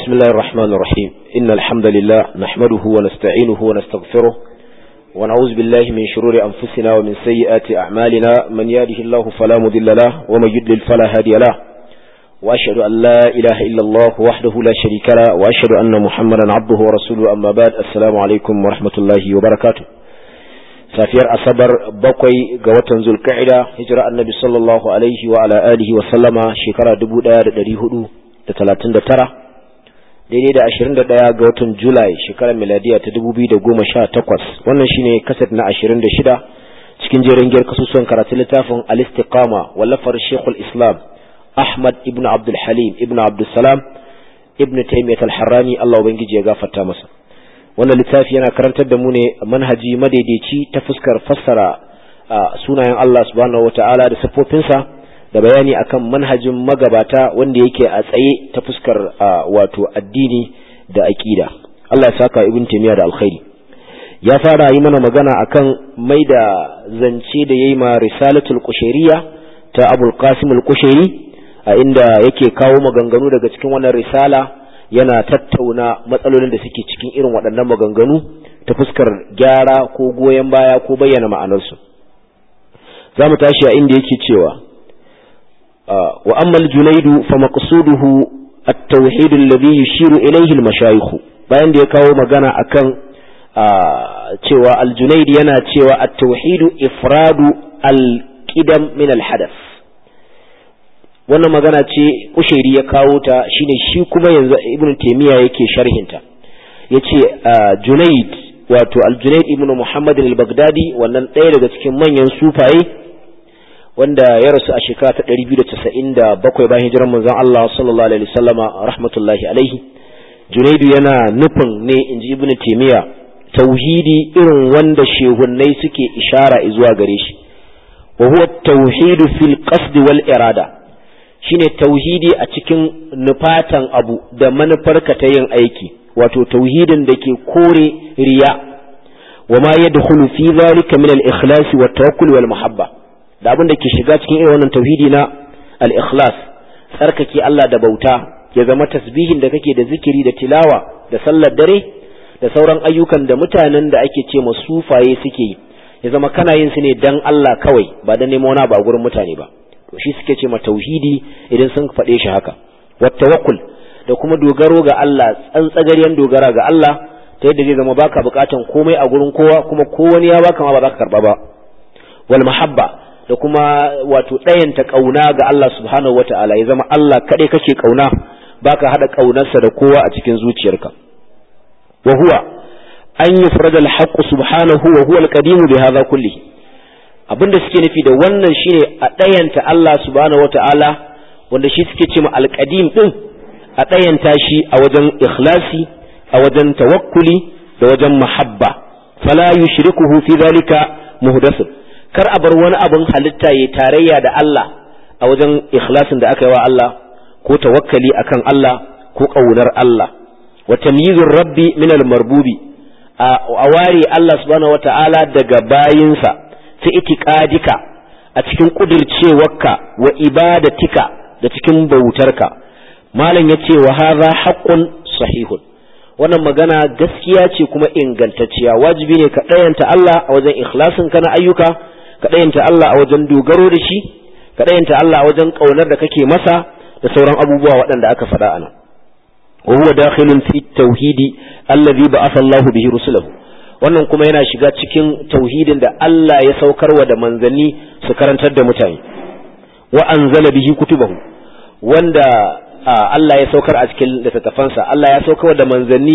بسم الله الرحمن الرحيم إن الحمد لله نحمده ونستعينه ونستغفره ونعوذ بالله من شرور أنفسنا ومن سيئات أعمالنا من يهده الله فلا مضل له ومن يضلل فلا هادي له وأشهد أن لا إله إلا الله وحده لا شريك له وأشهد أن محمدا عبده ورسوله أما بعد السلام عليكم ورحمة الله وبركاته safiyar asabar bakwai ga watan zulka'ida hijira annabi sallallahu alaihi wa ala alihi wa sallama shekara 1439 daidai da 21 ga watan julai shekarar miladiya ta 2018 wannan shine kaset na 26 cikin jerin giyar kasusuwan karatu littafin al-istiqama wallafar shekul islam ahmad ibn abdul halim ibn abdul salam ibn taymiyyah al-harrani Allah ubangiji ya gafarta masa wannan littafi yana karantar da mu ne manhaji madaidaici ta fuskar fassara sunayen Allah subhanahu wata'ala da siffofinsa da bayani akan manhajin magabata wanda yake a tsaye ta fuskar wato addini da aqida Allah ya saka ibn taymiya da alkhairi ya fara yi mana magana akan mai da zance da yayi ma risalatul qushairiyya ta abul qasim al-qushairi a inda yake kawo maganganu daga cikin wannan risala yana tattauna matsalolin da suke cikin irin waɗannan maganganu ta fuskar gyara ko goyon baya ko bayyana ma'anarsu za mu tashi a inda yake cewa wa ammal junaidu fa maqsuduhu at-tauhid alladhi yushiru ilayhi al-mashayikh bayan da ya kawo magana akan cewa al-junaid yana cewa at-tauhid ifradu al-qidam min al-hadath wannan magana ce ushairi ya kawo ta shine shi kuma yanzu ibn taymiya yake sharhinta yace junaid wato al-junaid ibn muhammad al-baghdadi wannan ɗaya daga cikin manyan sufaye wanda ya rasu a shekara ta 297 bayan hijirar manzon Allah sallallahu alaihi wasallama rahmatullahi alaihi junaidu yana nufin ne inji ibn taymiya tauhidi irin wanda shehunnai suke ishara zuwa gare shi wa huwa tauhidu fil qasd wal irada shine tauhidi a cikin nufatan abu da manufarka ta yin aiki wato tauhidin da ke kore riya wa ma yadkhulu fi dhalika min al-ikhlas wa tawakkul wal muhabba da abin da ke shiga cikin irin wannan tauhidi na al-ikhlas tsarkake Allah da bauta ya zama tasbihin da kake da zikiri da tilawa da sallar dare da sauran ayyukan da mutanen da ake ce sufaye suke yi ya zama kana yin su ne dan Allah kawai ba dan neman wani ba gurin mutane ba to shi suke ce ma tauhidi idan sun faɗe shi haka wat tawakkul da kuma dogaro ga Allah tsantsagaryen dogara ga Allah ta yadda zai zama baka bukatan komai a gurin kowa kuma ko wani ya baka ma ba za ka karba ba wal mahabba da kuma wato ɗayanta kauna ga Allah subhanahu wata'ala ya zama Allah kaɗai kake kauna baka hada kaunarsa da kowa a cikin zuciyarka wa huwa an yufrada al-haqq subhanahu wa huwa al-qadim bi hadha kullihi abinda suke nufi da wannan shine a ɗayanta Allah subhanahu wata'ala wanda shi suke ce ma alƙadim ɗin a ɗayanta shi a wajen ikhlasi a wajen tawakkuli da wajen mahabba fala yushrikuhu fi zalika muhdathun kar a bar wani abin halitta ya tarayya da Allah a wajen ikhlasin da aka yi wa Allah ko tawakkali akan Allah ko ƙaunar Allah wa tamyizur rabbi min al-marbubi a ware Allah subhanahu wata'ala daga bayinsa fi itiqadika a cikin kudircewarka wa ibadatika da cikin bautarka malam yace wa hadha haqqun sahihun wannan magana gaskiya ce kuma ingantacciya wajibi ne ka dayanta Allah a wajen ikhlasin ka na ayyuka ka dayanta Allah a wajen dogaro da shi ka dayanta Allah a wajen kaunar da kake masa da sauran abubuwa waɗanda aka faɗa ana wa huwa dakhilun fi tauhidi allazi ba'atha Allahu bihi rusulahu wannan kuma yana shiga cikin tauhidin da Allah ya saukarwa da manzanni su karantar da mutane wa anzala bihi kutubahu wanda Allah ya saukar a cikin littattafansa Allah ya saukarwa da manzanni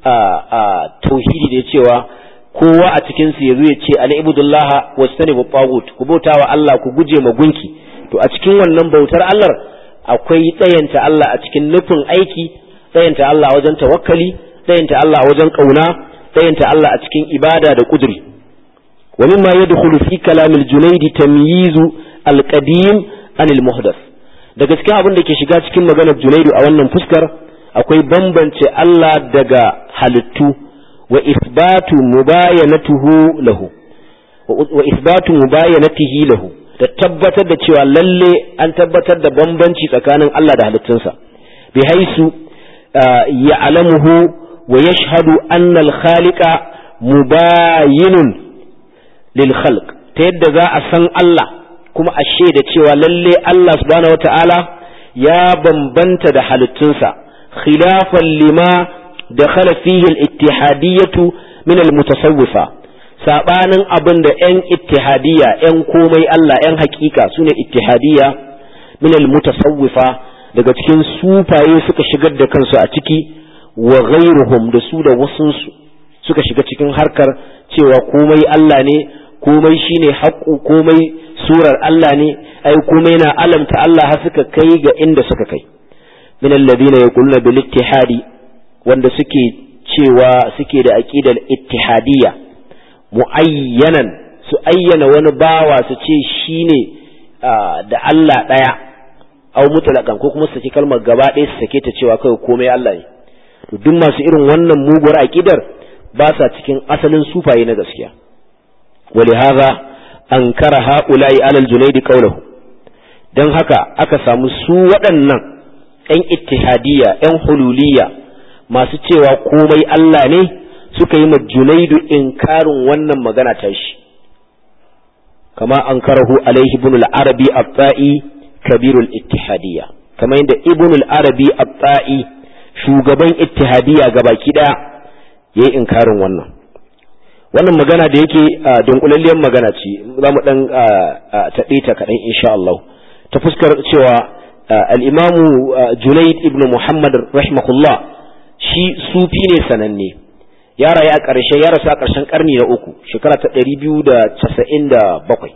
a tauhidi da cewa kowa a cikin su yazo ya ce an ibudullaha wastanibu tagut ku bautawa Allah ku guje ma gunki to a cikin wannan bautar Allah akwai tsayanta Allah a cikin nufin aiki tsayanta Allah wajen tawakkali tsayanta Allah wajen kauna tsayanta Allah a cikin ibada da kuduri wa mimma yadkhulu fi kalam al-junayd tamyiz al-qadim an al-muhdath daga cikin abin da ke shiga cikin maganar junaidu a wannan fuskar akwai bambance Allah daga halittu wa isbatu mubayanatuhu lahu wa isbatu mubayanatihi lahu da tabbatar da cewa lalle an tabbatar da bambanci tsakanin Allah da halittunsa bi haisu ya'lamuhu wa yashhadu anna al-khaliqa mubayinun lil khalq ta yadda za a san Allah kuma a shaida cewa lalle Allah subhanahu wata'ala ya bambanta da halittunsa khilafan lima dakhala fihi al-ittihadiyyatu min al-mutasawwifa sabanin abin da ‘yan ittihadiyya ‘yan komai Allah ‘yan hakika su ne ittihadiyya minal mutasawwifa daga cikin sufaye suka shigar da kansu a ciki wa ghairuhum da su da wasunsu suka shiga cikin harkar cewa komai Allah ne komai shine haƙu komai surar Allah ne ai komai na alamta Allah har suka kai ga inda suka kai min alladhina yaquluna bil ittihadi wanda suke cewa suke da aqidar ittihadiyya mu'ayyanan su ayyana wani bawa su ce shi ne da Allah ɗaya au mutlaƙan ko kuma su saki kalmar gaba ɗaya su sake ta cewa kawai komai Allah ne to duk masu irin wannan muguwar aƙidar ba sa cikin asalin sufaye na gaskiya wali haza an kara ha'ula'i alal junaidi qawluhu dan haka aka samu su waɗannan ‘yan ittihadiyya ‘yan hululiyya masu cewa komai Allah ne suka yi ma junaidu inkarin wannan magana ta shi kama an karahu alaihi ibn al-arabi at-ta'i kabirul ittihadiyya kama yadda ibn al-arabi at-ta'i shugaban ittihadiyya gabaki daya yayi inkarin wannan wannan magana da yake dunkulalliyar magana ce za mu dan taɗe ta kaɗan insha Allah ta fuskar cewa al-imamu junaid ibn muhammad rahimahullah shi sufi ne sananne ya rayu a ƙarshe ya rasu a ƙarshen ƙarni na uku shekara ta ɗari biyu da casa'in da bakwai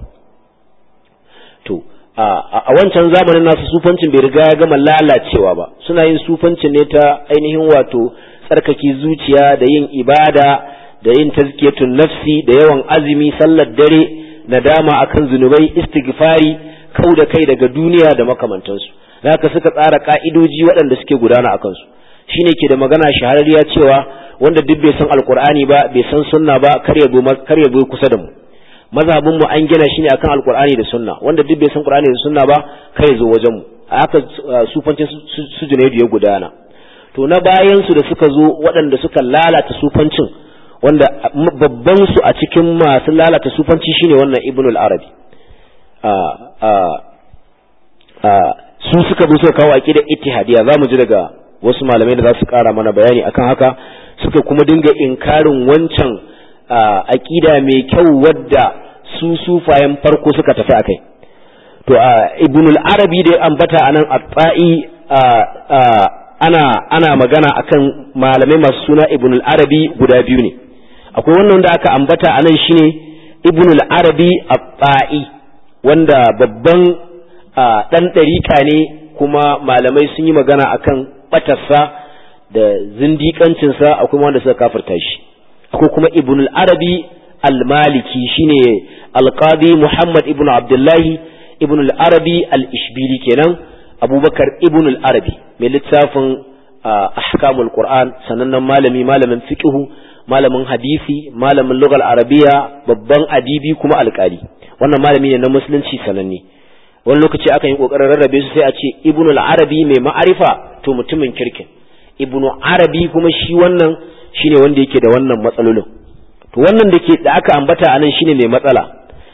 to a wancan zamanin nasu sufancin bai riga ya gama lalacewa ba suna yin sufancin ne ta ainihin wato tsarkake zuciya da yin ibada da yin tazkiyatun nafsi da yawan azumi sallar dare nadama akan zunubai istighfari kau da kai daga duniya da makamantansu haka suka tsara ka'idoji waɗanda suke gudana a kansu shine ke da magana shahararriya cewa wanda duk bai san alkur'ani ba bai san sunna ba kar ya kar ya kusa da mu mazhabin mu an gina shi ne akan alkur'ani da sunna wanda duk bai san qur'ani da sunna ba kar ya zo wajen mu haka sufancin su junaidu ya gudana to na bayan su da suka zo waɗanda suka lalata sufancin wanda babban su a cikin masu lalata sufanci shine wannan ibnul arabi su suka zo suka kawo aqidar ittihadiyya zamu ji daga wasu malamai da za su kara mana bayani akan haka suka kuma dinga inkarin wancan aƙida mai kyau wadda su sufayen farko suka tafi akai to ibn al-arabi da ambata anan at-ta'i ana ana magana akan malamai masu suna ibn al-arabi guda biyu ne akwai wannan da aka ambata anan shine ibn al-arabi at-ta'i wanda babban dan ɗarika ne kuma malamai sun yi magana akan batarsa da zindiƙancinsa akwai wanda suka kafirta shi akwai kuma ibn al-arabi al-maliki shine al-qadi muhammad ibn abdullahi ibn al-arabi al-ishbili kenan abubakar ibn al-arabi mai littafin ahkamul qur'an sanannen malami malamin fiqhu malamin hadisi malamin lugal arabiya babban adibi kuma alƙali wannan malami ne na musulunci sananne wani lokaci aka yi kokarin rarrabe su sai a ce ibn al-arabi mai ma'arifa to mutumin kirkin ibnu arabi kuma shi wannan shine wanda yake da wannan matsalolin to wannan da ke da aka ambata anan shine mai matsala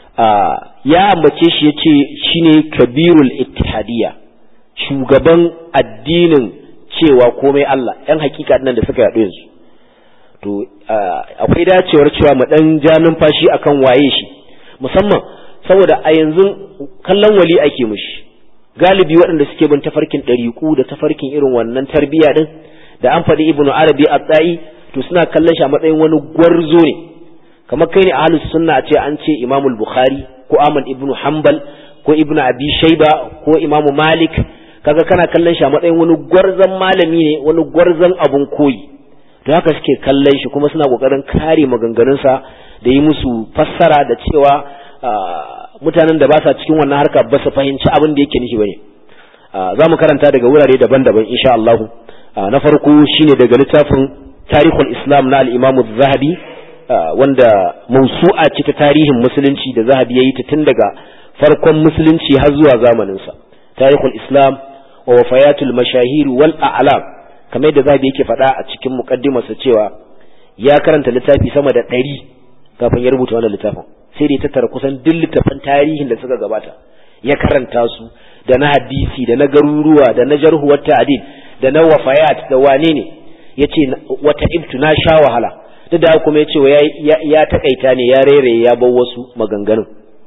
ya ambace shi yace shine kabirul ittihadiyya shugaban addinin cewa komai Allah yan hakika nan da suka yaɗo yanzu to akwai dacewar cewa mu dan ja numfashi akan waye shi musamman saboda a yanzu kallon wali ake mushi galibi waɗanda suke bin tafarkin ɗariƙu da tafarkin irin wannan tarbiyya din da an faɗi ibnu arabi a tsayi to suna kallon shi a matsayin wani gwarzo ne kamar kai ne ahlus sunna a ce an ce imamul bukhari ko ahmad ibnu hanbal ko ibnu abi shayba ko imamu malik kaga kana kallon shi a matsayin wani gwarzon malami ne wani gwarzon abun koyi to haka suke kallon shi kuma suna kokarin kare maganganunsa da yi musu fassara da cewa mutanen da ba sa cikin wannan harka ba su fahimci abin da yake nufi bane za mu karanta daga wurare daban-daban insha Allah na farko shine daga littafin tarihul islam na al-imam zahabi wanda mausu'a ce ta tarihin musulunci da zahabi ya yi ta tun daga farkon musulunci har zuwa zamaninsa tarihul islam wa wafayatul mashahir wal a'lam kamar yadda zabi yake faɗa a cikin muqaddimarsa cewa ya karanta littafi sama da ɗari kafin ya rubuta wannan littafin sai da ya tattara kusan duk littafan tarihin da suka gabata ya karanta su da na hadisi da na garuruwa da na jarhuwar ta'adil da na wafayat da wane ne yace wata ibtu na sha wahala duk da kuma yace ya ya takaita ne ya rere ya bar wasu maganganun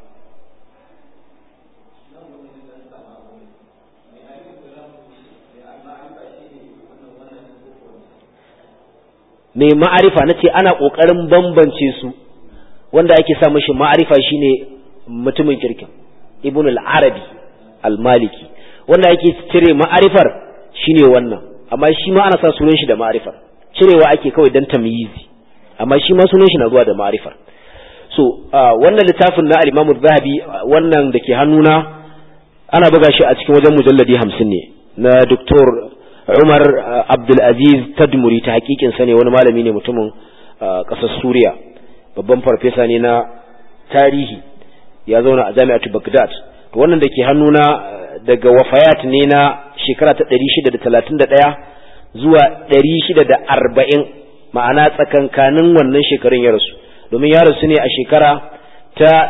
mai ma'arifa na ce ana ƙoƙarin bambance su wanda ake sa mashi ma'arifa shine mutumin kirkin ibn al-arabi al-maliki wanda ake cire ma'arifar shine wannan amma shi ma ana sa sunan shi da ma'arifar cirewa ake kawai dan tamyizi amma shi ma sunan shi na zuwa da ma'arifar so wannan littafin na al-imam zahabi wannan da ke hannuna ana buga shi a cikin wajen mujalladi hamsin ne na doktor Umar Abdulaziz Tadmuri ta hakikin sa ne wani malami ne mutumin ƙasar Suriya babban farfesa ne na tarihi ya zauna a jami'atu Baghdad to wannan da ke hannuna daga wafayat ne na shekara ta 631 zuwa 640 ma'ana tsakankanin wannan shekarun ya rasu domin ya rasu ne a shekara ta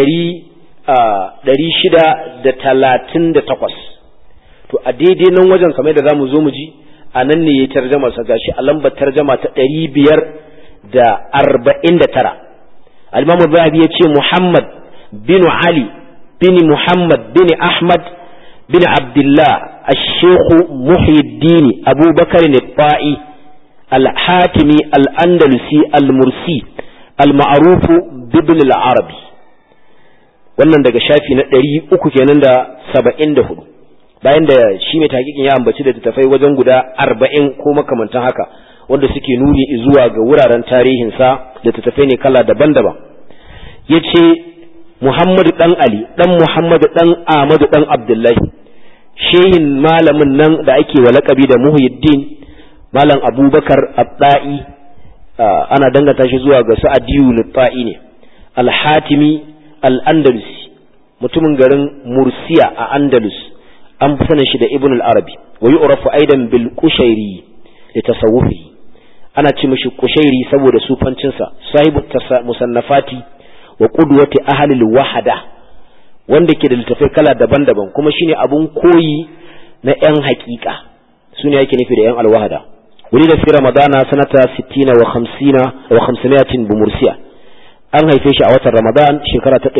638 to a daidai nan wajen kamar da zamu zo mu ji a nan ne ya tarjama sa gashi a lambar tarjama ta ɗari biyar da arba'in da tara al-imam zahabi ya ce muhammad bin ali bin muhammad bin ahmad bin abdullah الشيخ محي الدين أبو بكر الطائي الحاتمي الأندلسي المرسي المعروف بابن العربي wannan daga shafi na ɗari uku kenan da saba'in da hudu bayan da shi mai takikin ya ambaci da littattafai wajen guda arba'in ko makamantan haka wanda suke nuni zuwa ga wuraren tarihinsa da littattafai ne kala daban-daban ya ce muhammadu ɗan ali ɗan muhammadu ɗan ahmadu ɗan abdullahi shehin malamin nan da ake wa laƙabi da muhyiddin malam abubakar abda'i ana danganta shi zuwa ga sa'adiyu lutfa'i ne alhatimi al-andalusi mutumin garin mursiya a andalus an fi sanin shi da ibn al-arabi wa yu'rafu aidan bil qushairi li tasawufi ana ce mishi qushairi saboda sufancin sa sahibu musannafati wa qudwati ahli al-wahda wanda ke da littafai kala daban-daban kuma shine abun koyi na yan hakika sune yake nufi da yan al-wahda wani da fi ramadana sanata 60 wa 50 wa 500 bi mursiya an haife shi a watan ramadan shekara ta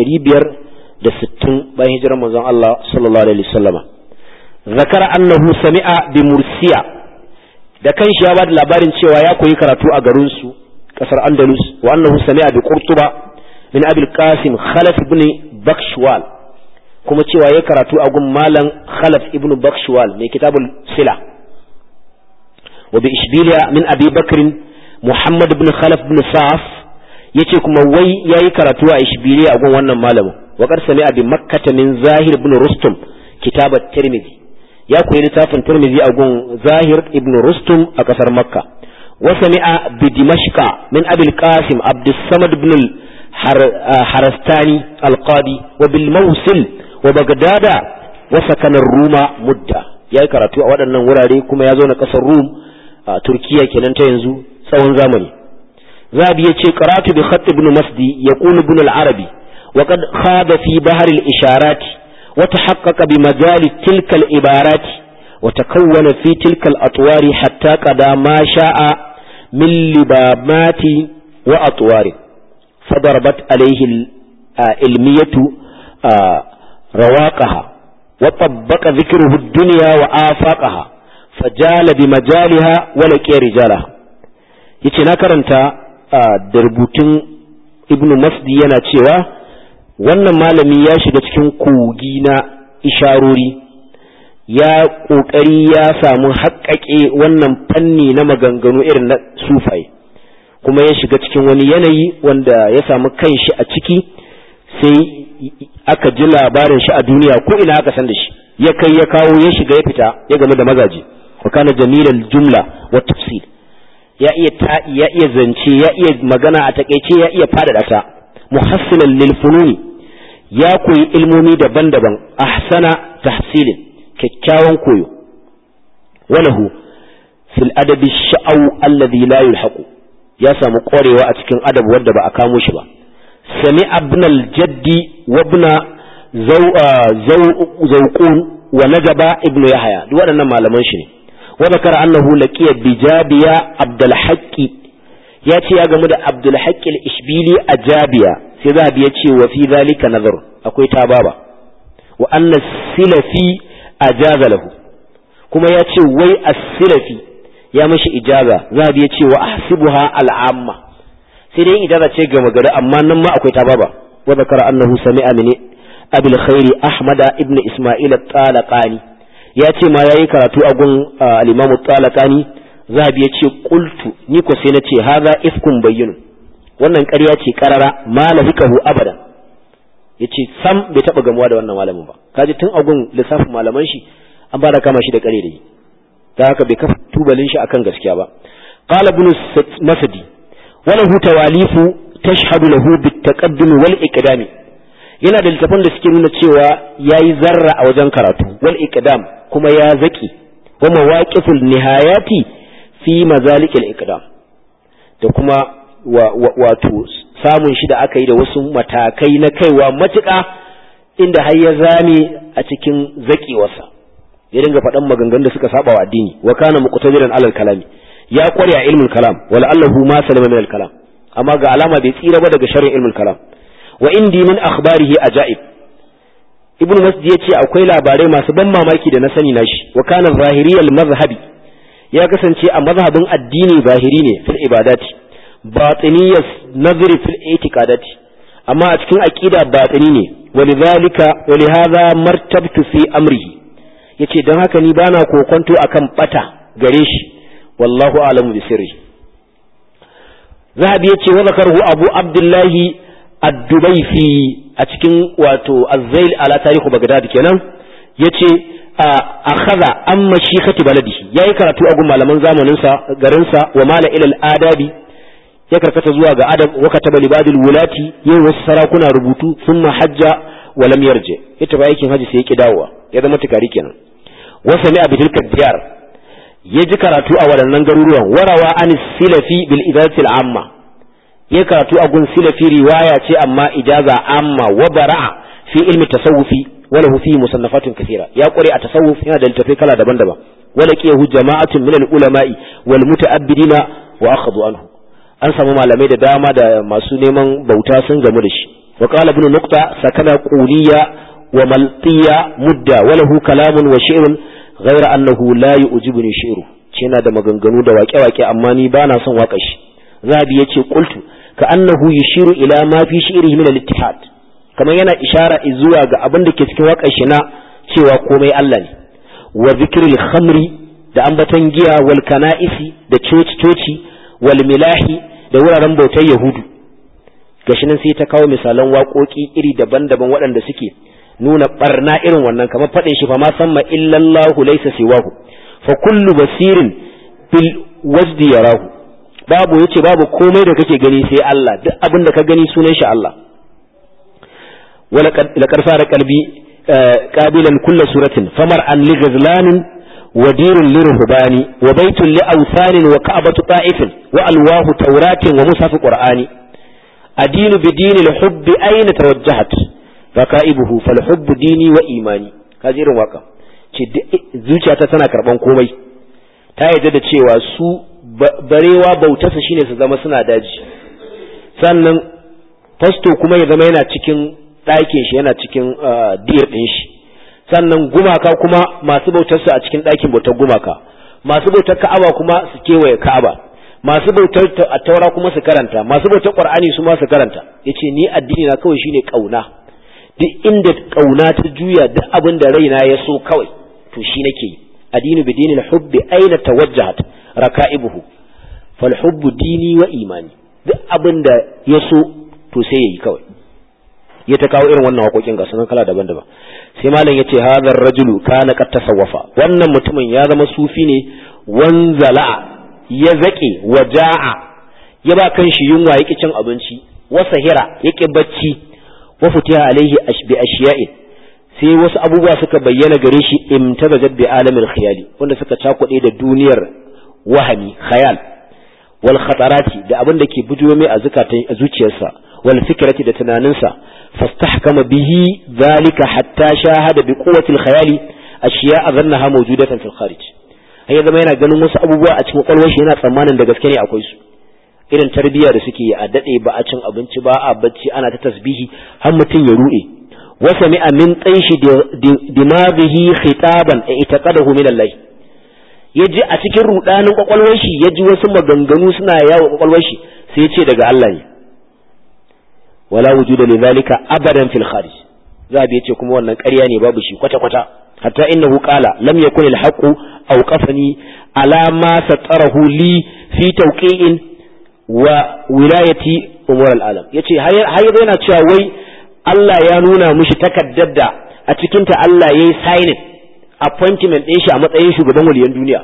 560 bayan hijirar manzon Allah sallallahu alaihi wasallama zakara annahu sami'a bi mursiya da kanshi ya bada labarin cewa ya koyi karatu a garin su kasar andalus wa annahu sami'a bi qurtuba min abil qasim khalaf ibn bakshwal kuma cewa ya karatu a gun malam khalaf ibn bakshwal mai kitabul sila wa bi ishbiliya min abi bakr muhammad ibn khalaf ibn sa'af yace kuma wai yayi karatu a ishbiliya a gun wannan malamin wa qad sami'a bi makkah min zahir ibn rustum kitab at-tirmidhi ya koyi littafin Tirmidhi a gun Zahir ibn Rustum a kasar Makka wa sami'a bi Dimashqa min Abil Qasim Abdus Samad ibn Harastani al-Qadi wa bil Mawsil wa Baghdad wa sakana Ruma mudda yayi karatu a waɗannan wurare kuma ya zo na kasar Rum a Turkiya kenan ta yanzu tsawon zamani Zabi yace qara'atu bi khatt ibn Masdi yaqulu ibn al-Arabi وقد خاض في بحر الإشارات وتحقق بمجال تلك العبارات وتكون في تلك الأطوار حتى قضى ما شاء من لبامات وأطوار فضربت عليه العلمية رواقها وطبق ذكره الدنيا وآفاقها فجال بمجالها ولقي رجالها yace na karanta da rubutun ibnu masdi yana cewa wannan malami ya shiga cikin kogi na isharori ya ƙoƙari ya samu haƙaƙe wannan fanni na maganganu irin na sufaye kuma ya shiga cikin wani yanayi wanda ya samu kanshi a ciki sai aka ji labarin shi a duniya ko ina aka san da shi ya kai ya kawo ya shiga ya fita ya game da mazaje wa kana jamilal jumla wa tafsir ya iya ta'i ya iya zance ya iya magana a takeice ya iya fadada ta muhassilan lil fununi ya koyi ilmomi daban-daban ahsana tahsilin kyakkyawan koyo walahu fil adabi sha'au alladhi la yulhaqu ya samu ƙwarewa a cikin adab wanda ba a kamo shi ba sami abnal jaddi wa ibna zawqun wa najaba ibnu yahya duk waɗannan malaman shi ne wa zakara annahu laqiya bijabiya abdul haqqi ya ce ya gamu da abdul haqqi al-ishbili a jabiya sai zahabi ya ce wa fi zalika nazar akwai tababa wa anna silafi ajaza lahu kuma ya ce wai as-silafi ya mashi ijaza zahabi ya ce wa ahsibuha al-amma sai dai ijaza ce ga magana amma nan ma akwai tababa wa zakara annahu sami'a min abil khairi ahmada ibn isma'il at-talaqani ya ce ma yayi karatu a gun al-imam at-talaqani zahabi ya ce qultu ni ko sai na ce hadha ifkun bayyinun wannan ƙarya ce karara ma lahikahu abadan yace sam bai taba gamuwa da wannan malamin ba kaji tun agun lissafin malaman shi an ba da kama shi da kare da yi da haka bai kafa tubalin shi akan gaskiya ba qala ibn masdi wala hu tawalifu tashhadu lahu bit taqaddum wal iqdam yana da littafan da suke nuna cewa yayi zarra a wajen karatu wal iqdam kuma ya zaki wa mawaqiful nihayati fi mazalikil iqdam da kuma wato samun shi da aka yi da wasu matakai na kaiwa matuƙa inda har ya zame a cikin zaƙewarsa ya dinga faɗan maganganun da suka saba wa addini wa kana muqtadiran alal kalami ya kware a ilmul kalam wala allahu ma salama min al kalam amma ga alama bai tsira ba daga sharrin ilmul kalam wa indi min akhbarihi ajaib ibnu masdi yace akwai labarai masu ban mamaki da na sani nashi wa kana zahiriyal mazhabi ya kasance a mazhabin addini zahiri ne fil ibadati batiniyas nazari fil itiqadati amma a cikin aqida batini ne walidhalika walihadha martabtu fi amrihi yace dan haka ni bana kokonto akan bata gare shi wallahu a'lamu bi sirri zahabi yace wa zakaru abu abdullahi ad-dubayfi a cikin wato az-zail ala tarihu bagdad kenan yace akhadha amma shikhati baladihi yayi karatu a gun malaman zamanin sa garin sa wa mala ila al-adabi ya karkata zuwa ga adab wa kataba libadil wulati yau wasu sarakuna rubutu thumma hajja wa lam yarji ita ba aikin haji sai ya ki dawowa ya zama tukari kenan wa sami'a bi tilka diyar ya ji karatu a waɗannan garuruwan warawa an silafi bil idati al amma ya karatu a gun silafi riwaya ce amma ijaza amma wa bara'a fi ilmi tasawufi wa lahu fi musannafatun kathira ya kware a tasawuf yana da littafai kala daban-daban wala qiyahu jama'atun min al ulama'i wal muta'abbidina wa akhadhu anhu an samu malamai da dama da masu neman bauta sun gamu da shi wa qala ibn nuqta sakana quliya wa maltiya mudda wa lahu kalamun wa shi'run ghayra annahu la yu'jibuni shi'ru ce yana da maganganu da waƙe-waƙe amma ni bana son waƙa shi zabi yace qultu ka annahu yushiru ila ma fi shi'rihi min al-ittihad kamar yana ishara zuwa ga abin da ke cikin waƙar shi na cewa komai Allah ne wa zikril khamri da ambaton giya wal kana'isi da coci coci wal milahi da wuraren bautar Yahudu gashi nan sai ta kawo misalan waƙoƙi iri daban-daban waɗanda suke nuna barna irin wannan kamar faɗin shi fa ma samma illallahu laysa siwahu fa kullu basirin bil wajdi yarahu babu yace babu komai da kake gani sai Allah duk abin da ka gani sunan shi Allah wala laqad sara qalbi qabilan kullu suratin famar an li ghazlanin ودير لرهبان وبيت لأوثان وكعبة طائف وألواه توراة ومصحف قرآن أدين بدين الحب أين توجهت ركائبه فالحب ديني وإيماني هذه الواقع zuciyata tana karban komai ta yadda da cewa su barewa bautarsa shine su zama suna daji sannan fasto kuma ya zama yana cikin ɗakin shi yana cikin diyar ɗin shi sannan gumaka kuma masu bautar su a cikin ɗakin bautar gumaka masu bautar ka'aba kuma su kewaye ka'aba masu bautar a taura kuma su karanta masu bautar qur'ani su ma su karanta yace ni addini na kawai shine kauna duk inda kauna ta juya duk abin da raina ya so kawai to shi nake yi addinu bi dinil hubbi aina tawajjahat raka'ibuhu fal hubbu dini wa imani duk abin da ya so to sai yayi kawai ya ta kawo irin wannan haƙoƙin ga sunan kala daban-daban sai malam yace hadar rajulu kana qad tasawwafa wannan mutumin ya zama sufi ne wanzala ya zake waja'a ya ba kan shi yunwa yake cin abinci wa sahira yake bacci wa futiha alaihi bi ashiya'in sai wasu abubuwa suka bayyana gare shi imtazajat bi alamil khiyali wanda suka cakuɗe da duniyar wahami khayal wal khatarati da abin da ke bujuwa mai a zukatan a zuciyarsa wal fikrati da tunaninsa fastahkama bihi zalika hatta shahada bi quwwati al khayali ashiya azannaha mawjudatan fil kharij ai zama yana ganin wasu abubuwa a cikin kwalwar shi yana tsammanin da gaske ne akwai su irin tarbiyya da suke a dade ba a cin abinci ba a bacci ana ta tasbihi har mutum ya rude wasa mi'a min tsanshi dimaghihi khitaban i'taqadahu min Allah yaji a cikin rudanin kwakwalwar shi yaji wasu maganganu suna yawo kwakwalwar shi sai ya ce daga Allah ne wala wujuda lidhalika abadan fil kharij zabi yace kuma wannan ƙarya ne babu shi kwata kwata hatta innahu qala lam yakun al haqu awqafani ala ma satarahu li fi tawqi'in wa wilayati umur al alam yace har yana cewa wai Allah ya nuna mishi takaddar da a cikin ta Allah yayi signing appointment ɗin shi a matsayin shugaban waliyan duniya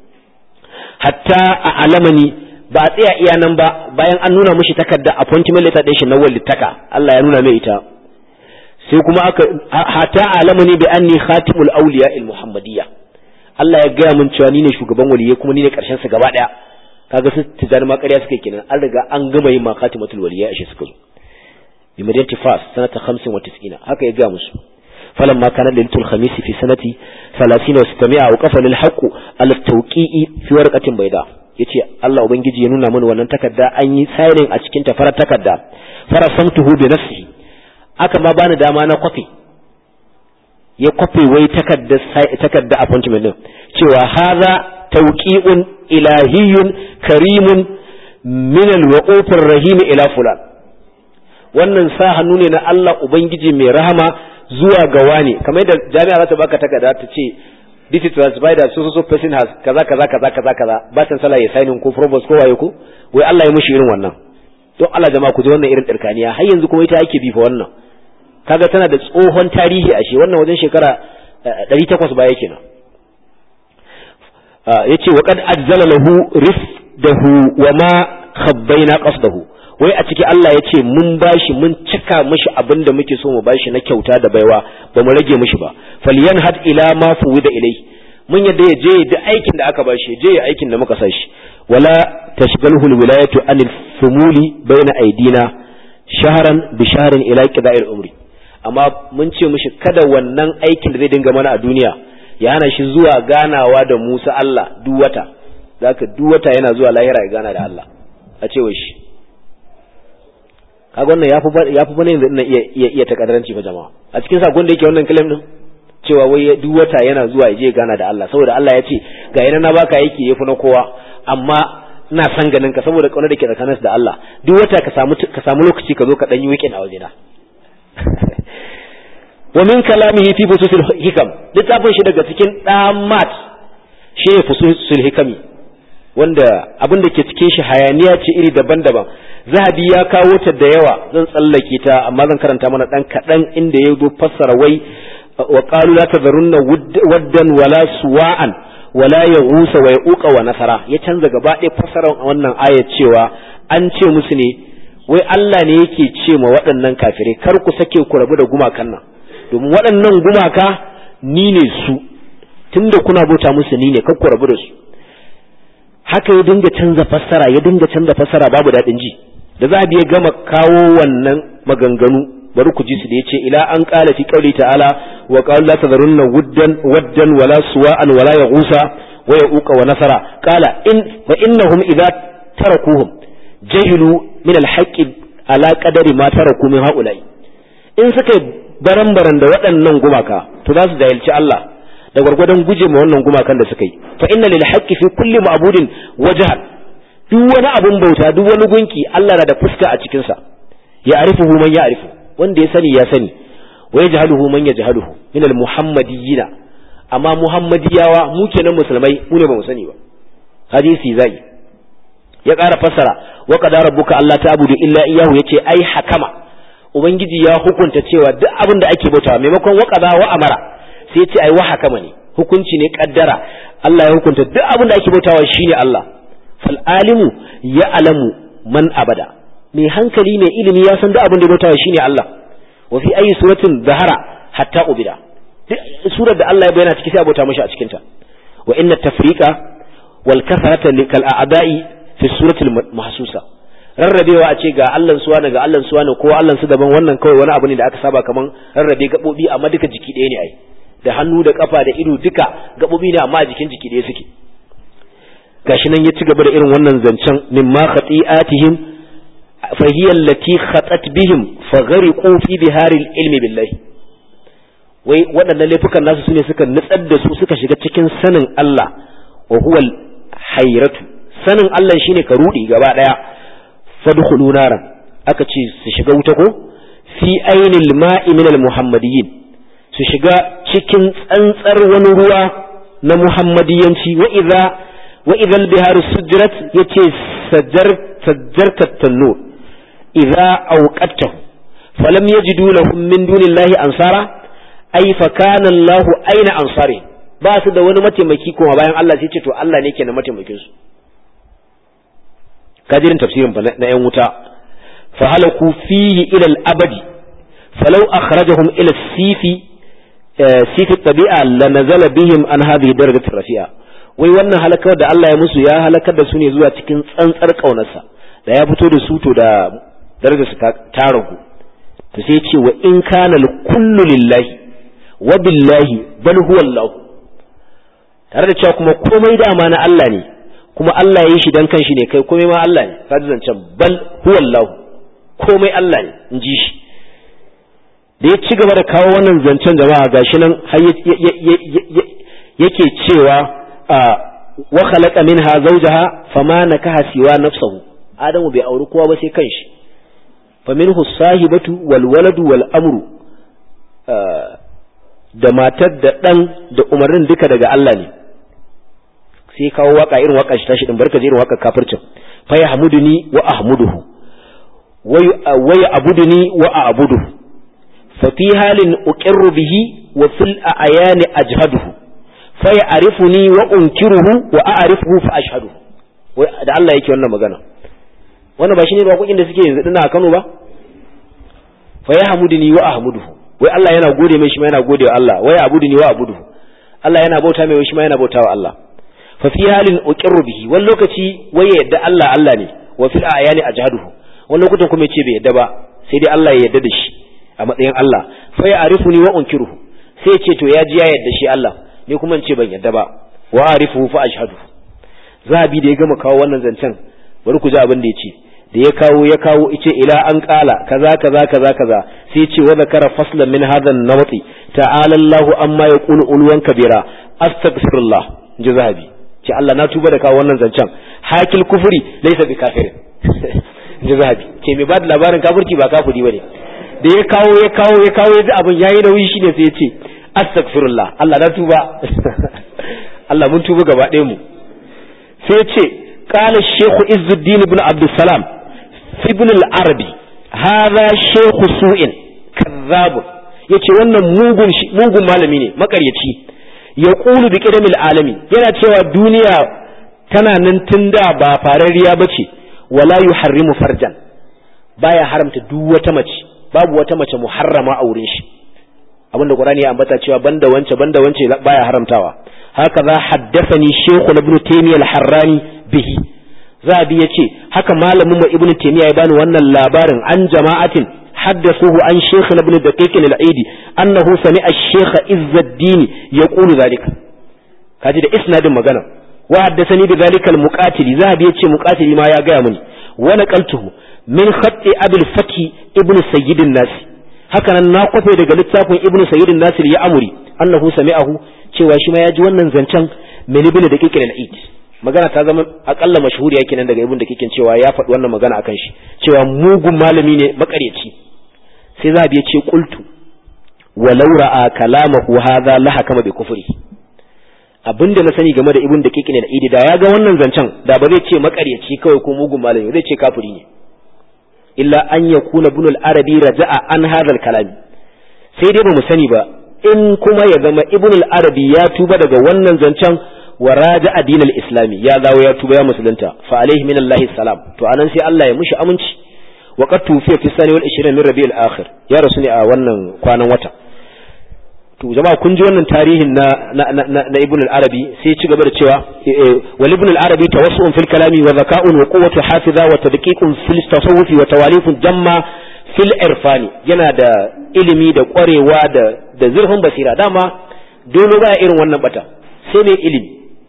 hatta a alamani ba a tsaya iya nan ba bayan an nuna mishi takarda appointment letter ɗin shi na walittaka Allah ya nuna mai ita sai kuma aka hatta alamani bi anni khatimul awliya al muhammadiyya Allah ya gaya mun cewa ni ne shugaban waliyai kuma ni ne karshen su gaba daya kaga su tijani ma ƙarya suka kenan an riga an gama yin ma khatimatul waliyai ashe suka zo bi madinati fas sanata 95 haka ya gaya musu فلما كان ليلة الخميس في سنة ثلاثين وستمائة وقف للحق على التوقيع في ورقة بيضاء yace Allah ubangiji ya nuna mana wannan takarda an yi signing a cikin ta farar takarda farasamtuhu bi nafsihi aka ma bani dama na kwafe ya kwafe wai takarda takarda appointment din cewa hadha tawqi'un ilahiyyun karimun min al-waquf ar-rahim ila fulan wannan sa hannu ne na Allah ubangiji mai rahama zuwa ga wani kamar da jami'a za ta baka takarda ta ce this is transferred that so so so person has kaza kaza kaza kaza kaza ba san sala ya signing ko provost ko waye ko wai Allah ya mushi irin wannan don Allah jama'a ku ji wannan irin tsirkaniya har yanzu kuma ita ake bifa wannan kaga tana da tsohon tarihi ashe wannan wajen shekara 800 baya kenan yace wa qad ajzala lahu rifdahu wa ma khabbaina qasdahu wai a ciki Allah ya ce mun bashi mun cika mishi abin da muke so mu bashi na kyauta da baiwa ba mu rage mishi ba falyan had ila ma fuwida ilai mun yadda ya je da aikin da aka bashi je ya aikin da muka sa shi wala tashghalhu alwilayatu anil fumuli baina aidina shahran bi shahrin ila qida'il umri amma mun ce mishi kada wannan aikin da zai dinga mana a duniya ya hana shi zuwa ganawa da Musa Allah duk wata zaka duk wata yana zuwa lahira ya gana da Allah a cewa shi kaga wannan yafi yafi bane yanzu ina iya iya iya takaddaranci fa jama'a a cikin sakon da yake wannan claim din cewa wai duk wata yana zuwa ya je gana da Allah saboda Allah ya ce ga yana na baka yake yafi na kowa amma ina san ganin ka saboda kaunar da ke tsakanin da Allah duk wata ka samu ka samu lokaci ka zo ka dan yi weekend a wajena wa min kalamihi fi fususil hikam littafin shi daga cikin damat shi fususil hikami wanda abin da ke cikin shi hayaniya ce iri daban-daban zahabi ya kawo ta da yawa zan tsallake ta amma zan karanta mana dan kaɗan inda ya zo fassara wai wa qalu la tadharunna waddan wala suwa'an wala yaghusa wa yaquqa wa nasara ya canza gaba ɗaya fassarar wannan ayat cewa an ce musu ne wai Allah ne yake ce ma waɗannan kafirai kar ku sake ku rabu da gumakan nan domin waɗannan gumaka ni ne su tunda kuna bauta musu ni ne kar ku rabu da su haka ya dinga canza fassara ya dinga canza fassara babu daɗin ji da za ya gama kawo wannan maganganu bari ku ji su da yace ila an qala fi qawli ta'ala wa qala la tadharunna wuddan waddan wala suwa'an wala yaghusa wa yauqa wa nasara qala in fa innahum idza tarakuhum jahilu min al-haqq ala qadari ma taraku min haula'i in suka baran-baran da waɗannan gumaka to za su jahilci Allah da gwargwadon guje ma wannan gumakan da suka yi fa inna lil haqqi fi kulli ma'budin wajhan duk wani abun bauta duk wani gunki Allah na da fuska a cikin sa ya arifuhu man ya arifu wanda ya sani ya sani wa yajhaluhu man yajhaluhu min al muhammadiyina amma muhammadiyawa mu kenan musulmai mu ne ba mu sani ba hadisi zai ya ƙara fassara wa qadara rabbuka alla ta'budu illa iyyahu yace ai hakama ubangiji ya hukunta cewa duk abin da ake bautawa maimakon wa qada wa amara sai ce ai wa hakama ne hukunci ne kaddara Allah ya hukunta duk abin da ake bautawa shine Allah fal alimu ya alamu man abada mai hankali mai ilimi ya san duk abin da bautawa shine Allah wa fi ayi suratin zahara hatta ubida surar da Allah ya bayyana ciki sai abota mashi a cikin ta wa inna tafriqa wal kasarata likal a'da'i fi suratul mahsusa rarrabewa a ce ga Allah suwa ga Allah suwa ne ko Allah su daban wannan kawai wani abu ne da aka saba kaman rarrabe gabobi amma duka jiki ɗaya ne ai da hannu da kafa da ido duka gabobi ne amma a jikin jiki ɗaya suke gashi nan ya ci gaba da irin wannan zancen mimma khati'atihim fa hiya allati khatat bihim fa ghariqu fi biharil ilmi billahi wai waɗannan laifukan nasu sune suka nutsar da su suka shiga cikin sanin Allah wa huwa hayratu sanin Allah shine ka rudi gaba daya fadkhulu naran aka ce su shiga wuta ko fi ainil ma'i min al muhammadiyyin su shiga cikin tsantsar wani ruwa na muhammadiyanci wa idza wa idza al bihar sujrat yace sajjar sajjarta tanur idza awqatahu falam yajidu lahum min dunillahi ansara ay fa kana Allah aina ansari ba su da wani mataimaki kuma bayan Allah sai ce to Allah ne ke na mataimakin su kajirin tafsirin na yan wuta fa halaku fihi ila al-abadi falau akhrajahum ila sifi sifi tabi'a la nazala bihim an hadhihi darajat rafi'a wai wannan halakar da Allah ya musu ya halakar da su ne zuwa cikin tsantsar kaunarsa da ya fito da su to da darajar su ta ragu to sai ce wa in kana kullu lillahi wa billahi bal huwa Allah tare da cewa kuma komai dama na Allah ne kuma Allah ya yi shi dan kanshi ne kai komai ma Allah ne ka ji zancen bal huwallahu komai Allah ne in ji shi da ya ci gaba da kawo wannan zancen jama'a gashi nan har yake cewa wa khalaqa minha zawjaha fama nakaha siwa nafsuhu adamu bai auri kowa ba sai kanshi fa minhu sahibatu wal waladu wal amru da matar da dan da umarnin duka daga Allah ne sai kawo waka irin waka shi tashi din barka je irin waka kafircin fa yahmuduni wa ahmuduhu wa ya'buduni wa a'buduhu fa fi halin uqirru bihi wa fil ayani ajhaduhu fa ya'rifuni wa unkiruhu wa a'rifuhu fa ashhadu wai da Allah yake wannan magana wannan ba shine bakokin da suke yanzu dina a Kano ba fa yahmuduni wa ahmuduhu wai Allah yana gode mai shi ma yana gode wa Allah wai abuduni wa abuduhu Allah yana bauta mai shi ma yana bauta wa Allah fa fi halin uqirru bihi wani lokaci wai ya yadda Allah Allah ne wa fil ayani ajhaduhu wani lokutan kuma yace bai yadda ba sai dai Allah ya yadda da shi a matsayin Allah fa ya arifuni wa unkiruhu sai ce to ya ji ya yadda shi Allah ni kuma ce ban yadda ba wa arifuhu fa ashhadu zabi da ya gama kawo wannan zancen bari ku ji abin da yace da ya kawo ya kawo ice ila an kala kaza kaza kaza kaza sai ce wa zakara faslan min hadha an-nawti ta'ala Allahu amma yaqulu ulwan kabira astaghfirullah ji zahabi ce Allah na tuba da kawo wannan zancen hakil kufuri laisa bi kafirin ji zahabi ce mai bada labarin kafirci ba kafiri bane da ya kawo ya kawo ya kawo ya ji abin yayi nauyi shine sai ya ce astaghfirullah Allah na tuba Allah mun tuba gaba ɗayan mu sai ya ce قال الشيخ عز الدين بن عبد السلام في ابن العربي هذا شيخ سوء كذاب yace wannan mugun mugun malami ne makaryaci ya ƙulu bi ƙidamil alami yana cewa duniya tana nan tun da ba farariya ba ce wala yu harrimu farjan baya haramta duk wata mace babu wata mace muharrama a wurin shi abinda qur'ani ya ambata cewa banda wance banda wance baya haramtawa haka za haddathani shaykh ibn taymiyyah al-harrani bihi zabi yace haka malamin mu ibn taymiyyah ya bani wannan labarin an jama'atin حدثوه عن شيخ ابن دقيق العيدي أنه سمع الشيخ عز الدين يقول ذلك kaji da isnadin magana wa haddathani bi zalika al muqatili zahabi yace muqatili ma ya gaya mini wa naqaltuhu min khatti abul fati ibn sayyid an-nas haka nan na kwafe daga littafin ibn sayyid an-nas ya amuri annahu sami'ahu cewa shi ma ya ji wannan zancen min ibn daqiq al-eid magana ta zama akalla mashhuri yake nan daga ibn daqiq cewa ya faɗi wannan magana akan shi cewa mugun malami ne makareci sai zahabi ya ce qultu walau ra'a kalamahu hadha la hakama bi kufri abinda na sani game da ibn daqiq ne al-eid da ya ga wannan zancen da ba zai ce makareci kawai ko mugun malami zai ce kafiri ne illa an yakuna ibn al-arabi raja'a an hadha al-kalam sai dai ba mu sani ba in kuma ya zama ibn al-arabi ya tuba daga wannan zancen wa raja'a din al-islami ya dawo ya tuba ya musulunta fa alaihi min Allah salam to anan sai Allah ya mushi aminci wa qad tufiya fi sani wal 20 min rabi'il akhir ya rasu ne a wannan kwanan wata to jama'a kun ji wannan tarihin na na na, na ibn al-arabi sai ci gaba da cewa wal ibn al-arabi tawassu'un fil kalami wa zaka'un wa quwwatu hafiza wa tadqiqun fil tasawuf wa tawalifun jamma fil irfani yana da ilimi da kwarewa da da zurfin basira dama dole ba irin wannan bata sai mai ilimi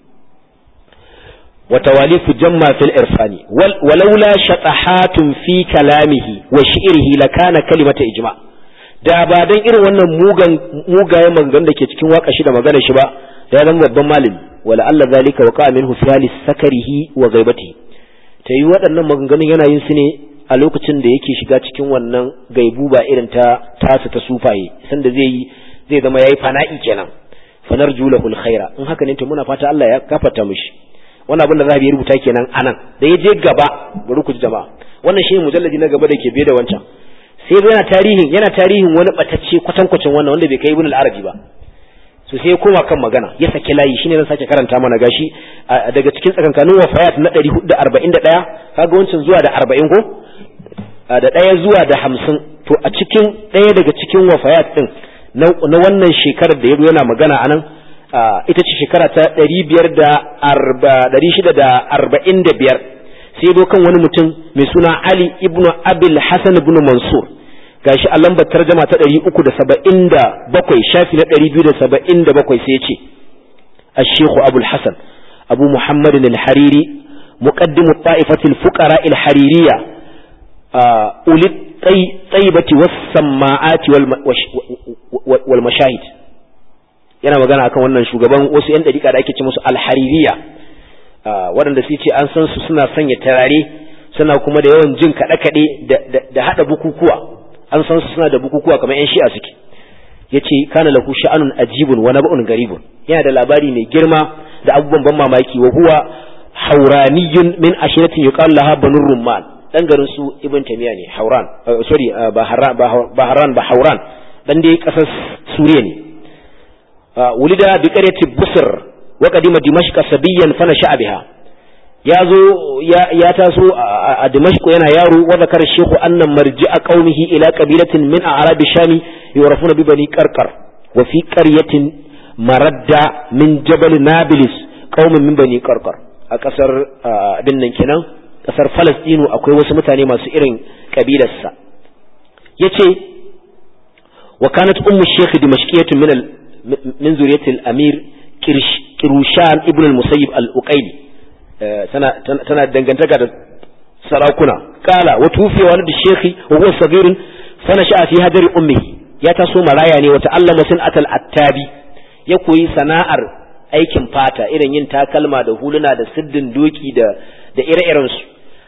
wa tawalifu jamma fil irfani walaula shatahatun fi kalamihi wa shi'rihi lakana kalimata ijma' da ba dan irin wannan mugan mugayen maganganun da ke cikin waka shi da magana shi ba da ya zama babban malami wala Allah zalika waqa minhu fi hali sakarihi wa ghaibati ta yi waɗannan maganganun yana yin su ne a lokacin da yake shiga cikin wannan gaibu ba irin ta tasa ta sufaye sanda zai yi zai zama yayi fana'i kenan fanarju lahu alkhaira in haka ne to muna fata Allah ya gafarta mishi wannan abin da zahabi ya rubuta kenan anan da ya je gaba bari ku ji jama'a wannan shi mujalladi na gaba da ke biye da wancan sai yana tarihin yana tarihin wani batacce kwatankwacin wannan wanda bai kai ibn al-arabi ba so sai ya koma kan magana ya saki layi shine zan sake karanta mana gashi daga cikin tsakankanin wafayat na 441 kaga wancan zuwa da 40 ko da ɗaya zuwa da 50 to a cikin ɗaya daga cikin wafayat din na wannan shekarar da yazo yana magana anan ita ce shekara ta 545 sai zo kan wani mutum mai suna Ali ibn Abil Hasan ibn Mansur gashi a lambar tarjama ta 377 shafi na 277 sai ya ce الشيخ أبو الحسن أبو محمد الحريري مقدم الطائفة الفقراء الحريرية أولي الطيبة والسماعات والمشاهد yana magana akan wannan shugaban wasu 'yan dariƙa da ake ce musu alhaririya waɗanda su ce an san su suna sanya tarare suna kuma da yawan jin kaɗe-kaɗe da haɗa bukukuwa an san su suna da bukukuwa kamar 'yan shi'a suke ya ce kana lahu sha'anun ajibun wa naba'un garibun yana da labari mai girma da abubuwan ban mamaki wa huwa hauraniyun min ashiratin yuqal laha banur rumman dan garin su ibn tamiya ne hauran sorry ba haran ba hauran dan dai kasar suriya ne wulida bi qaryati busr wa qadima dimashq sabiyan fa nasha biha ya zo ya taso a dimashq yana yaro wa zakara shaykhu anna marji'a qaumihi ila qabilatin min a'rab shami yurafuna bi bani qarqar wa fi qaryatin maradda min jabal nabilis qaumin min bani qarqar a kasar abin nan kenan kasar falastinu akwai wasu mutane masu irin kabilarsa yace wa kanat ummu shaykh dimashqiyatun min min zuriyatil amir kirushan ibn al-musayyib al-uqayli tana tana dangantaka da sarakuna kala wa tufiya wani da shekhi wa huwa sagirun sana sha'a fi hadari ummihi ya taso maraya ne wata allama sun atal attabi ya koyi sana'ar aikin fata irin yin takalma da huluna da siddin doki da da ire-iren su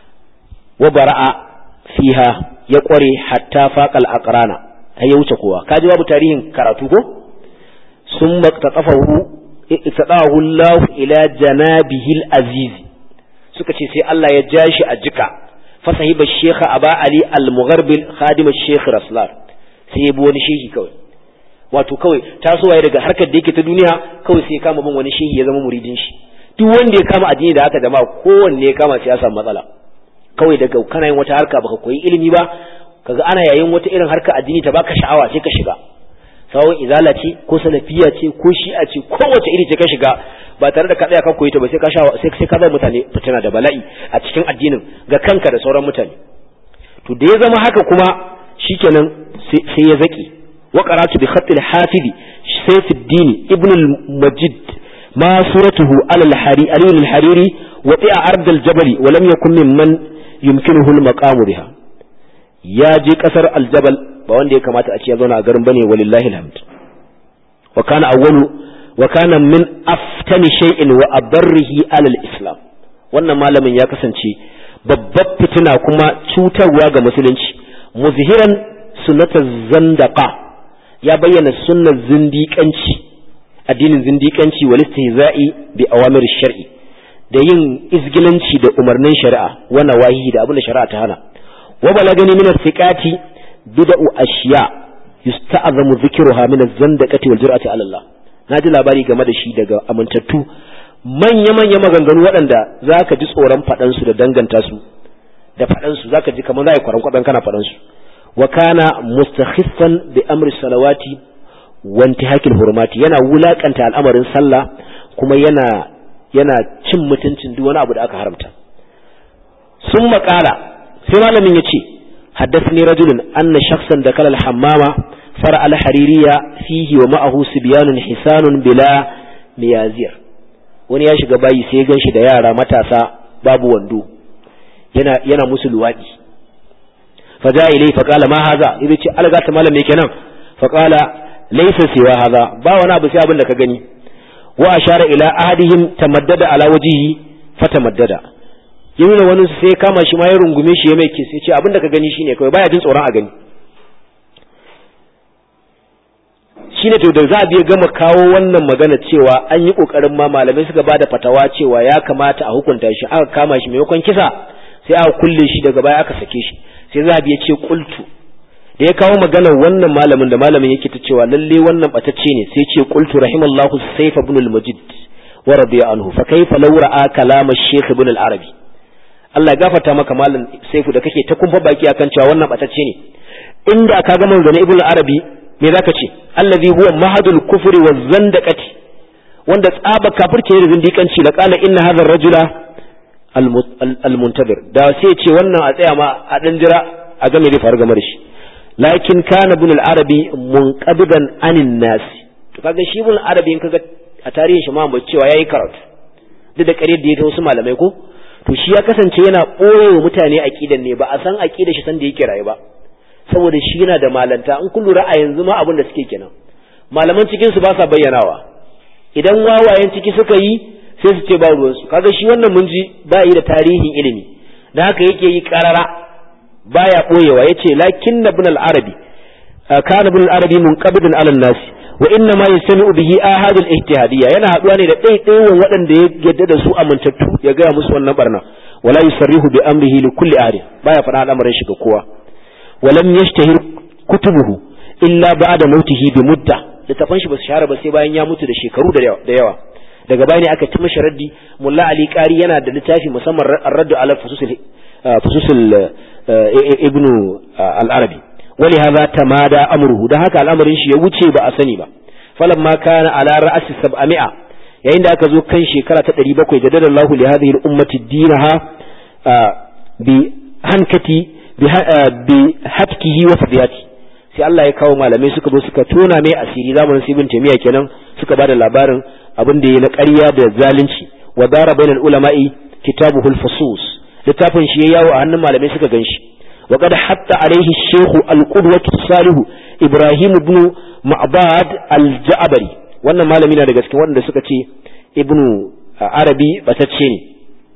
wa bara'a fiha ya kware hatta faqal aqrana har ya wuce kowa kaji babu tarihin karatu ko ثم اقتطفه اقتطعه الله ila janabihil aziz suka ce sai Allah ya ja shi a jika fa sahiba sheikh aba ali al-mugharbil khadim sheikh raslar sai ya bi wani shehi kawai wato kawai tasowa daga harkar da yake ta duniya kawai sai ya kama bin wani shehi ya zama muridin shi duk wanda ya kama addini da haka jama'a kowanne ya kama sai ya samu matsala kawai daga kana yin wata harka baka koyi ilimi ba kaga ana yayin wata irin harka addini ta baka sha'awa sai ka shiga sawon izala ce ko salafiya ce ko shi'a ce kowace iri ce ka shiga ba tare da ka tsaya ka koyi ta ba sai ka sha sai sai ka zama mutane fitina da bala'i a cikin addinin ga kanka da sauran mutane to da ya zama haka kuma shikenan sai ya zaki wa qara'tu bi khatt al-hafiz sayfuddin ibn al-majid ma suratuhu ala al-hari ali al-hariri wa ti'a ard al-jabal wa lam yakun mimman yumkinuhu al-maqam biha ya je kasar al-jabal ba wanda ya kamata a ce ya zauna a garin bane walillahi alhamd wa kana awwalu wa kana min aftani shay'in wa abarrihi alal islam wannan malamin ya kasance babbar fitina kuma cutarwa ga musulunci muzhiran sunnata zandaqa ya bayyana sunnar zindiƙanci addinin zindiƙanci wal istihza'i bi awamir shar'i da yin izgilanci da umarnin shari'a wa nawahi da abin da shari'a ta hana wa balagani min thiqati bid'u ashiya yusta'zamu dhikruha min az-zandaqati wal jur'ati 'ala Allah naji labari game da shi daga amintattu manya manya maganganu waɗanda zaka ji tsoron faɗan su da danganta su da faɗan su zaka ji kamar zai kwaran kwadan kana faɗan su wa kana mustakhiffan bi amri salawati wanti hakil hurmati yana wulakanta al'amarin sallah kuma yana yana cin mutuncin duk wani abu da aka haramta sun makala sai malamin ya ce حدثني رجل أن شخصا دخل الحمام فرع الحريرية فيه ومعه سبيان حسان بلا ميازير wani ya shiga bayi sai gan shi da yara matasa babu wando yana yana musu luwadi fa ja ilai fa qala ma haza yace ce alga ta malam me kenan fa qala laysa siwa haza ba wani abu sai abin da ka gani wa ashara ila ahadihim tamaddada ala wajhihi fa tamaddada ya nuna wani sai kama shi ma ya rungume shi ya mai kis ya ce abin da ka gani shine kawai baya jin tsoron a gani shine to da za a biya gama kawo wannan magana cewa an yi kokarin ma malamai suka bada fatawa cewa ya kamata a hukunta shi aka kama shi maimakon kisa sai aka kulle shi daga baya aka sake shi sai za a biya ce kultu da ya kawo magana wannan malamin da malamin yake ta cewa lalle wannan batacce ne sai ce qultu rahimallahu sayf ibn al-majid wa radiya anhu fa kayfa law ra'a kalam ash-shaykh ibn al-arabi Allah ya gafarta maka malam saifu da kake ta kumfa baki akan cewa wannan batacce ne inda ka ga manzon ibn al-arabi me zaka ce allazi huwa mahadul kufri wa zandaqati wanda tsaba kafirce da zindikanci la qala inna hadha ar-rajula al-muntabir da sai ce wannan a tsaya ma a dan jira a game da faru game da shi lakin kana ibn al-arabi munqabidan anin nas to kaga shi ibn al-arabi in kaga a tarihin shi ma ba cewa yayi karatu duk da kare da ya ta wasu malamai ko to shi ya kasance yana ɓoye wa mutane aƙidan ne ba a san aƙidar shi san da yake rayu ba saboda shi yana da malanta in kun lura a yanzu ma abin da suke kenan malaman cikin su ba sa bayyanawa idan wawayen ciki suka yi sai su ce ba ruwan su kaga shi wannan mun ji ba yi da tarihin ilimi da haka yake yi karara baya ɓoyewa yace lakin ibn al-arabi kana ibn al-arabi munqabidan ala an-nas wa inna ma yastami'u bihi ahad al-ijtihadiyya yana haduwa ne da ɗaiɗaiwan waɗanda ya yadda da su amintattu ya gaya musu wannan barna wala yusarrihu bi amrihi li kulli ahad baya faɗa al'amarin shi ga kowa wa lam yashtahir kutubuhu illa ba'da mautihi bi mudda littafan shi ba su shahara ba sai bayan ya mutu da shekaru da yawa daga baya ne aka ci mashi raddi mulla ali qari yana da littafi musamman ar-radd ala fususul fususul ibnu al-arabi ولهذا تمادى أمره ده هكا الأمر شي يوجي بأسني با فلما كان على رأس سبعمائة yayin da aka zo kan shekara ta ɗari bakwai da dada Allah li hadhihi al-ummati dinaha bi hankati bi hatkihi wa fadiyati sai Allah ya kawo malamai suka zo suka tona mai asiri zamanin Ibn Taymiyyah kenan suka bada labarin abin da yayi na ƙarya da zalunci wa dara bainal ulama'i kitabuhu al-fusus littafin shi ya yawo a hannun malamai suka ganshi وقد حط عليه الشيخ القدوة الصالح إبراهيم بن معباد الجعبري wannan malami na daga cikin waɗanda suka ce ibnu arabi batacce ne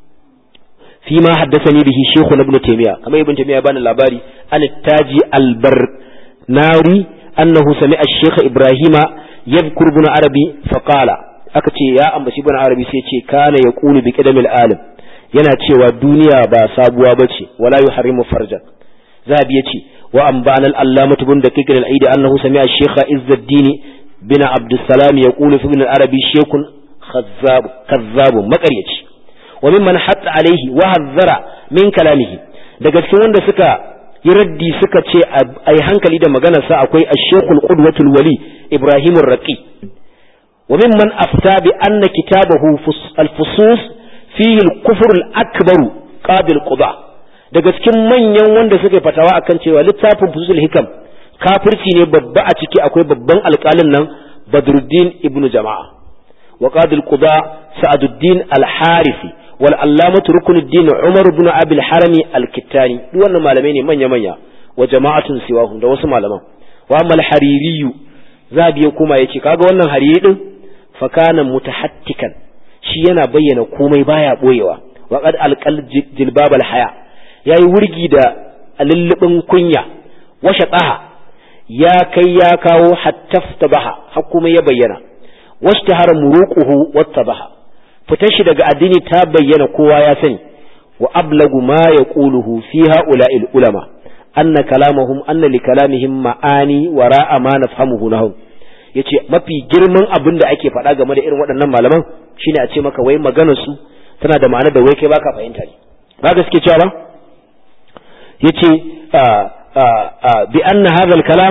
fi ma haddasani bihi shaykhu ibn taymiya kamar ibn taymiya bani labari an taji albarnari annahu sami'a shaykh ibrahima yadhkur ibn arabi fa qala aka ce ya ambaci ibn arabi sai ce kana yaqulu bi qadamil alim yana cewa duniya ba sabuwa bace wala yuharrimu farjan zabi yace wa ambana al-allamah ibn daqiq al-aidi annahu sami'a shaykh izzuddin bin abd salam yaqulu fi ibn al-arabi shaykhun khazzab kazzab makaryaci wa mimman hatta alaihi wa hazzara min kalamihi daga cikin wanda suka yi raddi suka ce ai hankali da maganarsa akwai ash-shaykh al-qudwatul wali ibrahim ar-raqi wa mimman afta bi anna kitabahu al-fusus fihi al-kufr al-akbar qabil quda daga cikin manyan wanda suka fatawa akan cewa littafin fusul hikam kafirci ne babba a ciki akwai babban alƙalin nan badruddin ibnu jama'a wa qadil quda sa'aduddin al-harisi wal allamatu rukunuddin umar ibn abi al-harami al-kittani duk wannan malamai ne manya manya wa jama'atun siwahu da wasu malaman wa amma al-hariri zabi ya kuma yace kaga wannan hariri din fa kana mutahattikan shi yana bayyana komai baya boyewa wa qad alqal jilbab al-haya yayi wurgi da lullubin kunya wa shaqaha ya kai ya kawo hattaftabaha har kuma ya bayyana washtahara muruquhu wattabaha fitar shi daga addini ta bayyana kowa ya sani wa ablagu ma yaquluhu fi ha'ula'il ulama anna kalamahum anna li kalamihim ma'ani wa ra'a ma nafhamuhu nahum yace mafi girman abin da ake faɗa game da irin waɗannan malaman shine a ce maka wai maganar su tana da ma'ana da wai kai baka fahimta ne ba gaske cewa ba yace bi anna hadha al-kalam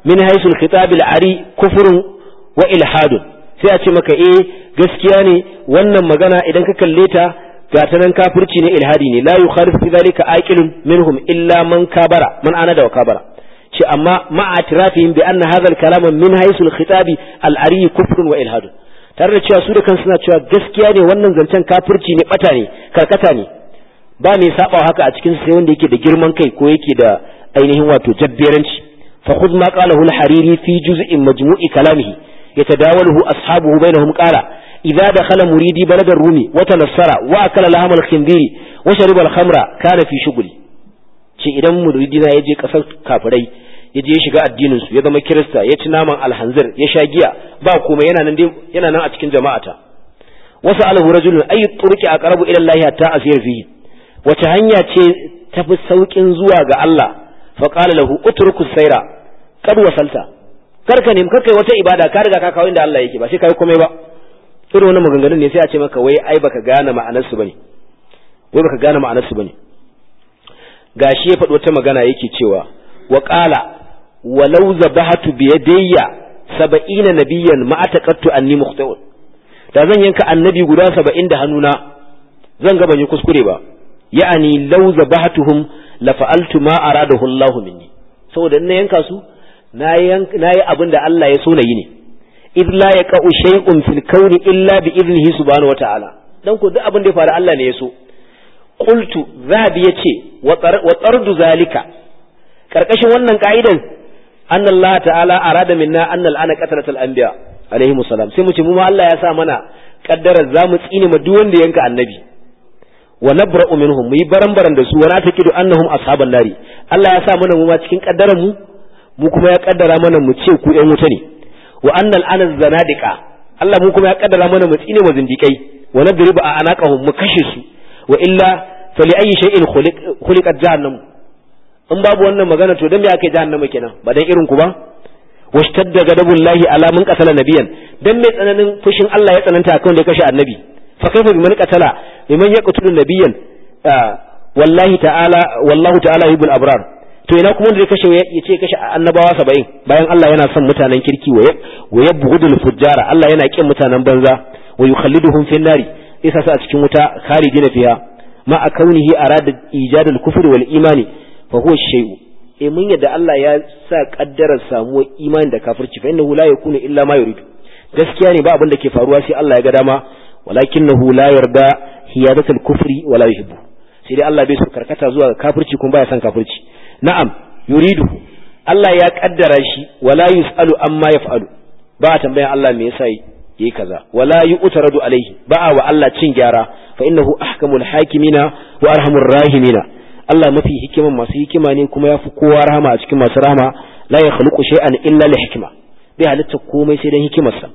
min haisu al-khitab al-ari kufrun wa ilhadun sai a ce maka eh gaskiya ne wannan magana idan ka kalle ta ga ta nan kafirci ne ilhadi ne la yukhalif fi dhalika aqilun minhum illa man kabara man ana da kabara ce amma ma'a tirafihim bi anna hadha al-kalama min haisu al-khitab al-ari kufrun wa ilhadun tare da cewa su da kansu suna cewa gaskiya ne wannan zancen kafirci ne bata ne karkata ne ba mai saba haka a cikin sai wanda yake da girman kai ko yake da ainihin wato jabberanci fa khudh ma qalahu al-hariri fi juz'in majmu'i kalamihi yatadawaluhu ashabuhu bainahum qala idza dakhala muridi balad ar-rumi wa tanassara wa akala laham al-khinziri wa shariba al-khamra kana fi shughli ce idan muridi na yaje kasar kafirai yaje ya shiga addinin su ya zama kirista ya ci naman alhanzir ya sha giya ba komai yana nan yana nan a cikin jama'ata wasu alahu rajulun ayi turki aqrabu ila Allah ta asir fihi wace hanya ce tafi saukin zuwa ga Allah fa qala lahu utruku sayra kad wasalta karka ne karka wata ibada ka riga ka kawo inda Allah yake ba sai kai komai ba irin wannan maganganun ne sai a ce maka wai ai baka gane ma'anar su bane wai baka gane ma'anar su bane gashi ya faɗi wata magana yake cewa wa qala walau zabahatu bi yadayya sab'ina nabiyyan ma ataqattu anni mukhtaun da zan yanka annabi guda 70 da hannuna zan ga ban yi kuskure ba ya'ani law zabahatuhum la fa'altu ma aradahu Allahu minni saboda in na yanka su na yi abin da Allah ya so na yi ne id la yaqa'u shay'un fil kawni illa bi idnihi subhanahu wa ta'ala dan ko duk abin da ya faru Allah ne ya so qultu zahabi yace wa tardu zalika karkashin wannan ka'idan anna Allah ta'ala arada minna anna al'ana qatalat al-anbiya alaihi salam sai mu ce mu ma Allah ya sa mana kaddara zamu tsine ma duk wanda yanka annabi wa nabra'u minhum mu yi baran-baran da su wa natakidu annahum ashaban nari Allah ya sa mana mu ma cikin kaddaran mu mu kuma ya kaddara mana mu ce ku ƴan wuta ne wa annal anas zanadiqa Allah mu kuma ya kaddara mana mu tsine wa zindikai wa nadribu a anaqahum mu kashe su wa illa fali ayi shay'in khuliq khuliqat jahannam in babu wannan magana to dan me aka jahannama kenan ba dan irin ku ba washtadda gadabullahi ala man qatala nabiyan dan me tsananin fushin Allah ya tsananta akan da ya kashe annabi fa kaifa biman qatala liman yaqtulu nabiyan wallahi ta'ala wallahu ta'ala yuhibbul abrar to ina kuma da kashe ya ce kashe annabawa saba'in bayan Allah yana son mutanen kirki wa yabghudul fujjara Allah yana kin mutanen banza wa yukhalliduhum fin nari isa sa a cikin wuta khalidina fiha ma a kaunihi arada ijadul kufri wal imani fa huwa shay'u eh mun yadda Allah ya sa kaddarar samuwar imani da kafirci fa innahu la yakunu illa ma yuridu gaskiya ne ba abin da ke faruwa sai Allah ya ga dama walakinahu la yarda hiyadatul kufri wala yuhibbu sai dai Allah bai so karkata zuwa ga kafirci kuma baya son kafirci na'am yuridu Allah ya kaddara shi wala yusalu amma yaf'alu ba a tambayan Allah me yasa yayi kaza wala yu'taradu alaihi ba wa Allah cin gyara fa innahu ahkamul hakimina wa arhamur rahimina Allah mafi hikiman masu hikima ne kuma yafi kowa rahama a cikin masu rahama la yakhluqu shay'an illa li hikma bai halitta komai sai dan hikimarsa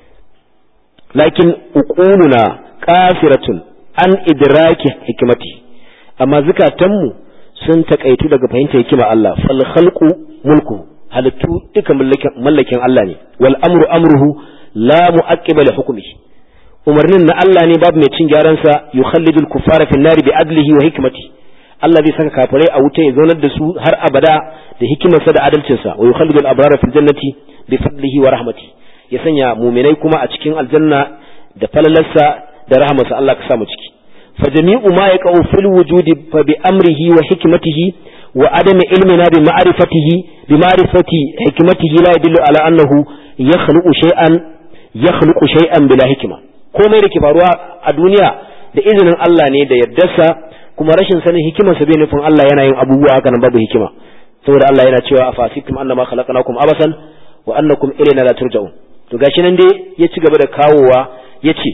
lakin uquluna qasiratun an idraki hikmati amma zukatanmu sun takaitu daga fahimtar hikima Allah fal khalqu mulku halittu duka mallakin Allah ne wal amru amruhu la mu'aqqiba li hukmihi umarnin na Allah ne babu mai cin gyaran sa yukhallidu al kuffara fi nari bi adlihi wa hikmati Allah zai saka kafirai a wuta ya zaunar da su har abada da hikimarsa da adalcinsa wa yukhallidu al abrara fil jannati bi fadlihi wa rahmati ya sanya muminai kuma a cikin aljanna da falalarsa da rahmarsa Allah ka sa mu ciki فجميع ما يقع في الوجود فبأمره وحكمته وعدم علمنا بمعرفته بمعرفة حكمته لا يدل على أنه يخلق شيئا يخلق شيئا بلا حكمة komai da ke faruwa a duniya da izinin Allah ne da yaddarsa kuma rashin sanin hikimarsa bai nufin Allah yana yin abubuwa haka nan babu hikima saboda Allah yana cewa afasikum annama khalaqnakum abasan wa annakum ilayna la turja'un to gashi nan dai ya ci gaba da kawowa yace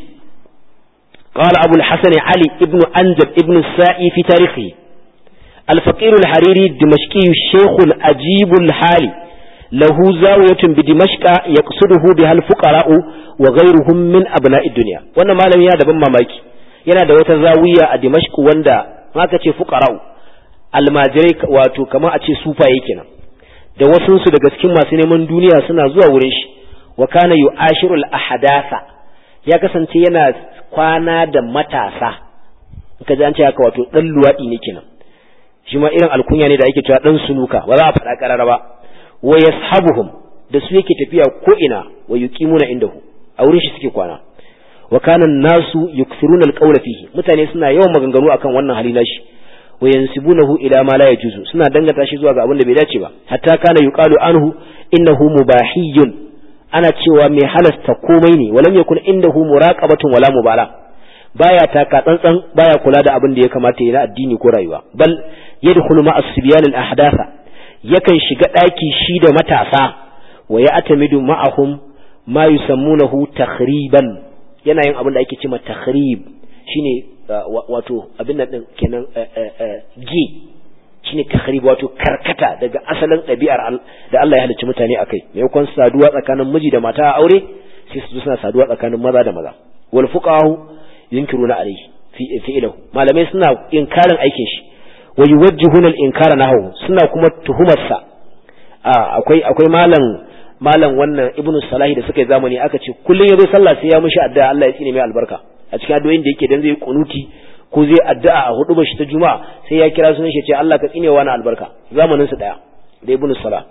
قال أبو الحسن علي ابن أنجب ابن السائي في تاريخه الفقير الحريري الدمشقي الشيخ الأجيب الحالي له زاوية بدمشق يقصده بها الفقراء وغيرهم من أبناء الدنيا وانا ما لم يهدب ماماكي yana da wata zawiya a Dimashq wanda haka ce fuqara'u almajirai wato kamar a ce sufaye kenan da wasu su daga cikin masu neman duniya suna zuwa wurin shi wa kana yu'ashiru al-ahadatha ya kasance yana kwana da matasa ka ji an ce haka wato dan luwadi ne kenan shi ma irin alkunya ne da ake cewa dan sunuka ba za a faɗa karara ba wa yashabuhum da su yake tafiya ko ina wa yuqimuna indahu a wurin shi suke kwana wa kana nasu yukthiruna alqawla fihi mutane suna yawan maganganu akan wannan hali nashi wa yansibunahu ila ma la yajuzu suna dangata shi zuwa ga abin da bai dace ba hatta kana yuqalu anhu innahu mubahiyun ana cewa mai halasta komai ne walam yakun indahu muraqabatun wala mubala baya taka tsantsan baya kula da abin da ya kamata ya na addini ko rayuwa bal yadkhulu ma as-sibyan al-ahdatha yakan shiga daki shi da matasa wa ya'tamidu ma'ahum ma yusammunahu takhriban yana yin abin da ake cewa takhrib shine wato abin nan din kenan gi shine takhrib wato karkata daga asalin ɗabi'ar da Allah ya halicci mutane akai maimakon saduwa tsakanin miji da mata a aure sai su suna saduwa tsakanin maza da maza wal fuqahu yunkiruna alayhi fi fi'lahu malamai suna inkarin aikin shi wa yuwajjihuna al inkara nahu suna kuma tuhumar sa akwai akwai malam malam wannan ibnu salahi da suka yi zamani aka ce kullun yazo sallah sai ya mushi addu'a Allah ya tsine mai albarka a cikin addu'o'in da yake dan zai kunuti ko zai addu'a a hudu shi ta juma'a sai ya kira sunan shi ce Allah ka tsine wa na albarka zamanin su daya da ibnu salah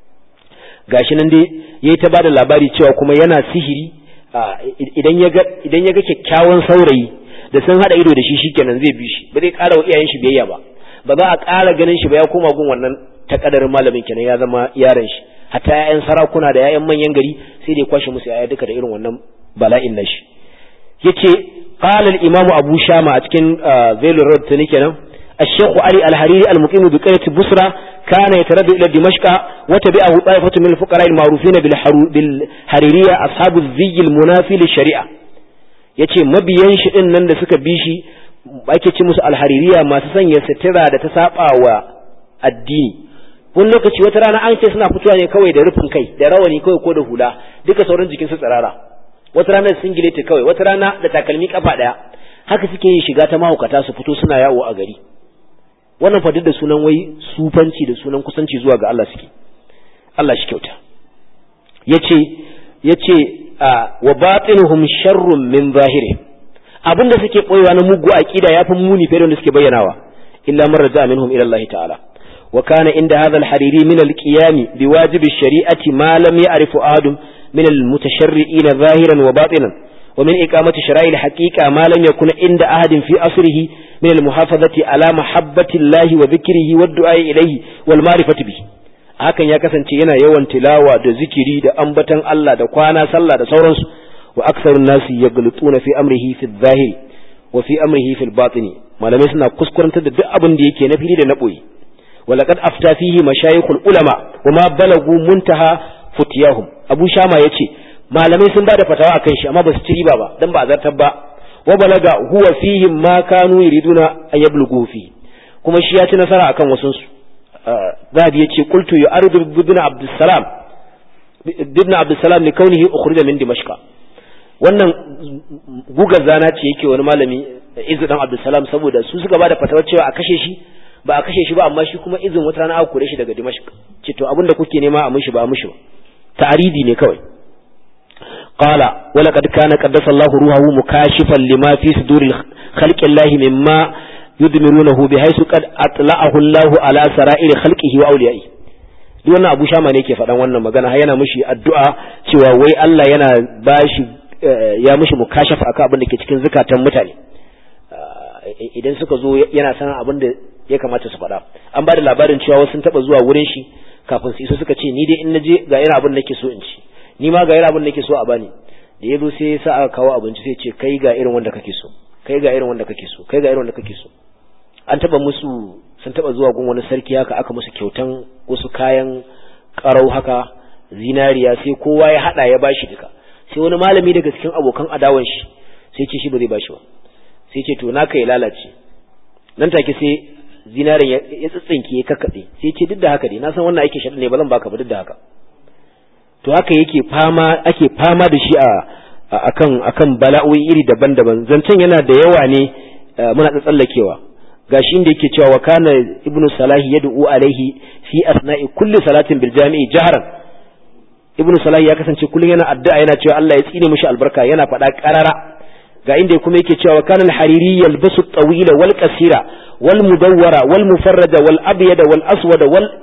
gashi nan dai yayi ta bada labari cewa kuma yana sihiri idan ya ga idan ya ga kyakkyawan saurayi da sun hada ido da shi shikenan zai bi shi ba zai ƙara wa iyayen shi biyayya ba ba za a ƙara ganin shi ba ya koma gun wannan takadarin malamin kenan ya zama yaron shi hatta ƴaƴan sarakuna da ƴaƴan manyan gari sai dai kwashe musu ƴaƴa duka da irin wannan bala'in nashi yace qala al-imam abu shama a cikin zailur road tani kenan الشيخ علي الحريري المقيم بقرية بصرة كان يتردد إلى دمشق وتبعه طائفة من الفقراء المعروفين بالحريرية أصحاب الزي المنافي للشريعة yace mabiyan shi din nan da suka bi shi ake ce musu alhaririya masu sanya sitira da ta saba wa addini wani lokaci wata rana an ce suna fitowa ne kawai da rufin kai da rawani kawai ko da hula duka sauran jikin su tsirara wata rana da singileti kawai wata rana da takalmi kafa daya haka suke yin shiga ta mahaukata su fito suna yawo a gari wannan fa da sunan wai sufanci da sunan kusanci zuwa ga Allah suke Allah shi kyauta yace yace wa batinuhum sharrun min zahiri abinda suke boyewa na mugu aqida yafi muni fiye da suke bayyanawa illa man raja minhum ila Allah ta'ala wa kana inda hadha al-hariri min al-qiyam biwajib ash-shari'ati ma lam ya'rifu adam min al-mutasharri'in zahiran wa batinan ومن إقامة شرائع الحقيقة ما لم يكن عند أحد في أصره من المحافظة على محبة الله وذكره والدعاء إليه والمعرفة به hakan ya kasance yana yawan tilawa da zikiri da ambatan Allah da kwana sallah da sauransu wa aksarun nasi yaghlutuna fi amrihi fi zahiri wa fi amrihi fi batini malamai suna kuskurantar da duk abin da yake na fili da na boye wa laqad afta fihi mashayikhul ulama wa ma balagu muntaha futiyahum abu shama yace malamai sun bada fatawa akan shi amma ba su ci riba ba dan ba zartar ba wa balaga huwa fihim ma kanu yuriduna an yablughu fi kuma shi ya ci nasara akan wasun su zabi yace qultu yu'aridu ibn abdussalam ibn abdussalam li kaunihi ukhrija min dimashq wannan gugar zana ce yake wani malami izu dan abdussalam saboda su suka bada fatawar cewa a kashe shi ba a kashe shi ba amma shi kuma izin wata rana aka kore shi daga dimashq ce to abinda kuke nema a mishi ba a mishi ba ta'aridi ne kawai قال ولقد كان قدس الله روحه مكاشفا لما في صدور خلق الله مما يدمرونه بحيث قد أطلعه الله على سرائر خلقه وأوليائه duk wannan abu shama ne ke faɗan wannan magana har yana mishi addu'a cewa wai Allah yana bashi ya mishi mukashafa akan abin da ke cikin zukatan mutane idan suka zo yana sanin abin da ya kamata su faɗa an ba da labarin cewa wasu sun taɓa zuwa wurin shi kafin su iso suka ce ni dai in naje ga irin abin da nake so in ci ni ma ga irin abin da nake so a bani da yazo sai ya sa aka kawo abinci sai ce kai ga irin wanda kake so kai ga irin wanda kake so kai ga irin wanda kake so an taba musu sun taba zuwa gun wani sarki haka aka musu kyautan wasu kayan karau haka zinariya sai kowa ya hada ya bashi duka sai wani malami daga cikin abokan adawan shi sai ce shi ba zai bashi ba sai ce to naka ya lalace nan take sai zinarin ya tsitsinke ya kakkade sai ce duk da haka dai na san wannan ake shaɗa ne ba zan baka ba duk da haka to haka yake fama ake fama da shi a akan akan bala'o'i iri daban-daban zancen yana da yawa ne muna tsallakewa gashi inda yake cewa wa kana ibnu salahi yad'u alaihi fi asna'i kulli salatin bil jami'i jahran ibnu salahi ya kasance kullun yana addu'a yana cewa Allah ya tsine mishi albarka yana faɗa qarara ga inda kuma yake cewa wa kana al-hariri yalbasu at-tawila wal qasira wal mudawwara wal mufarrada wal abyada wal aswada wal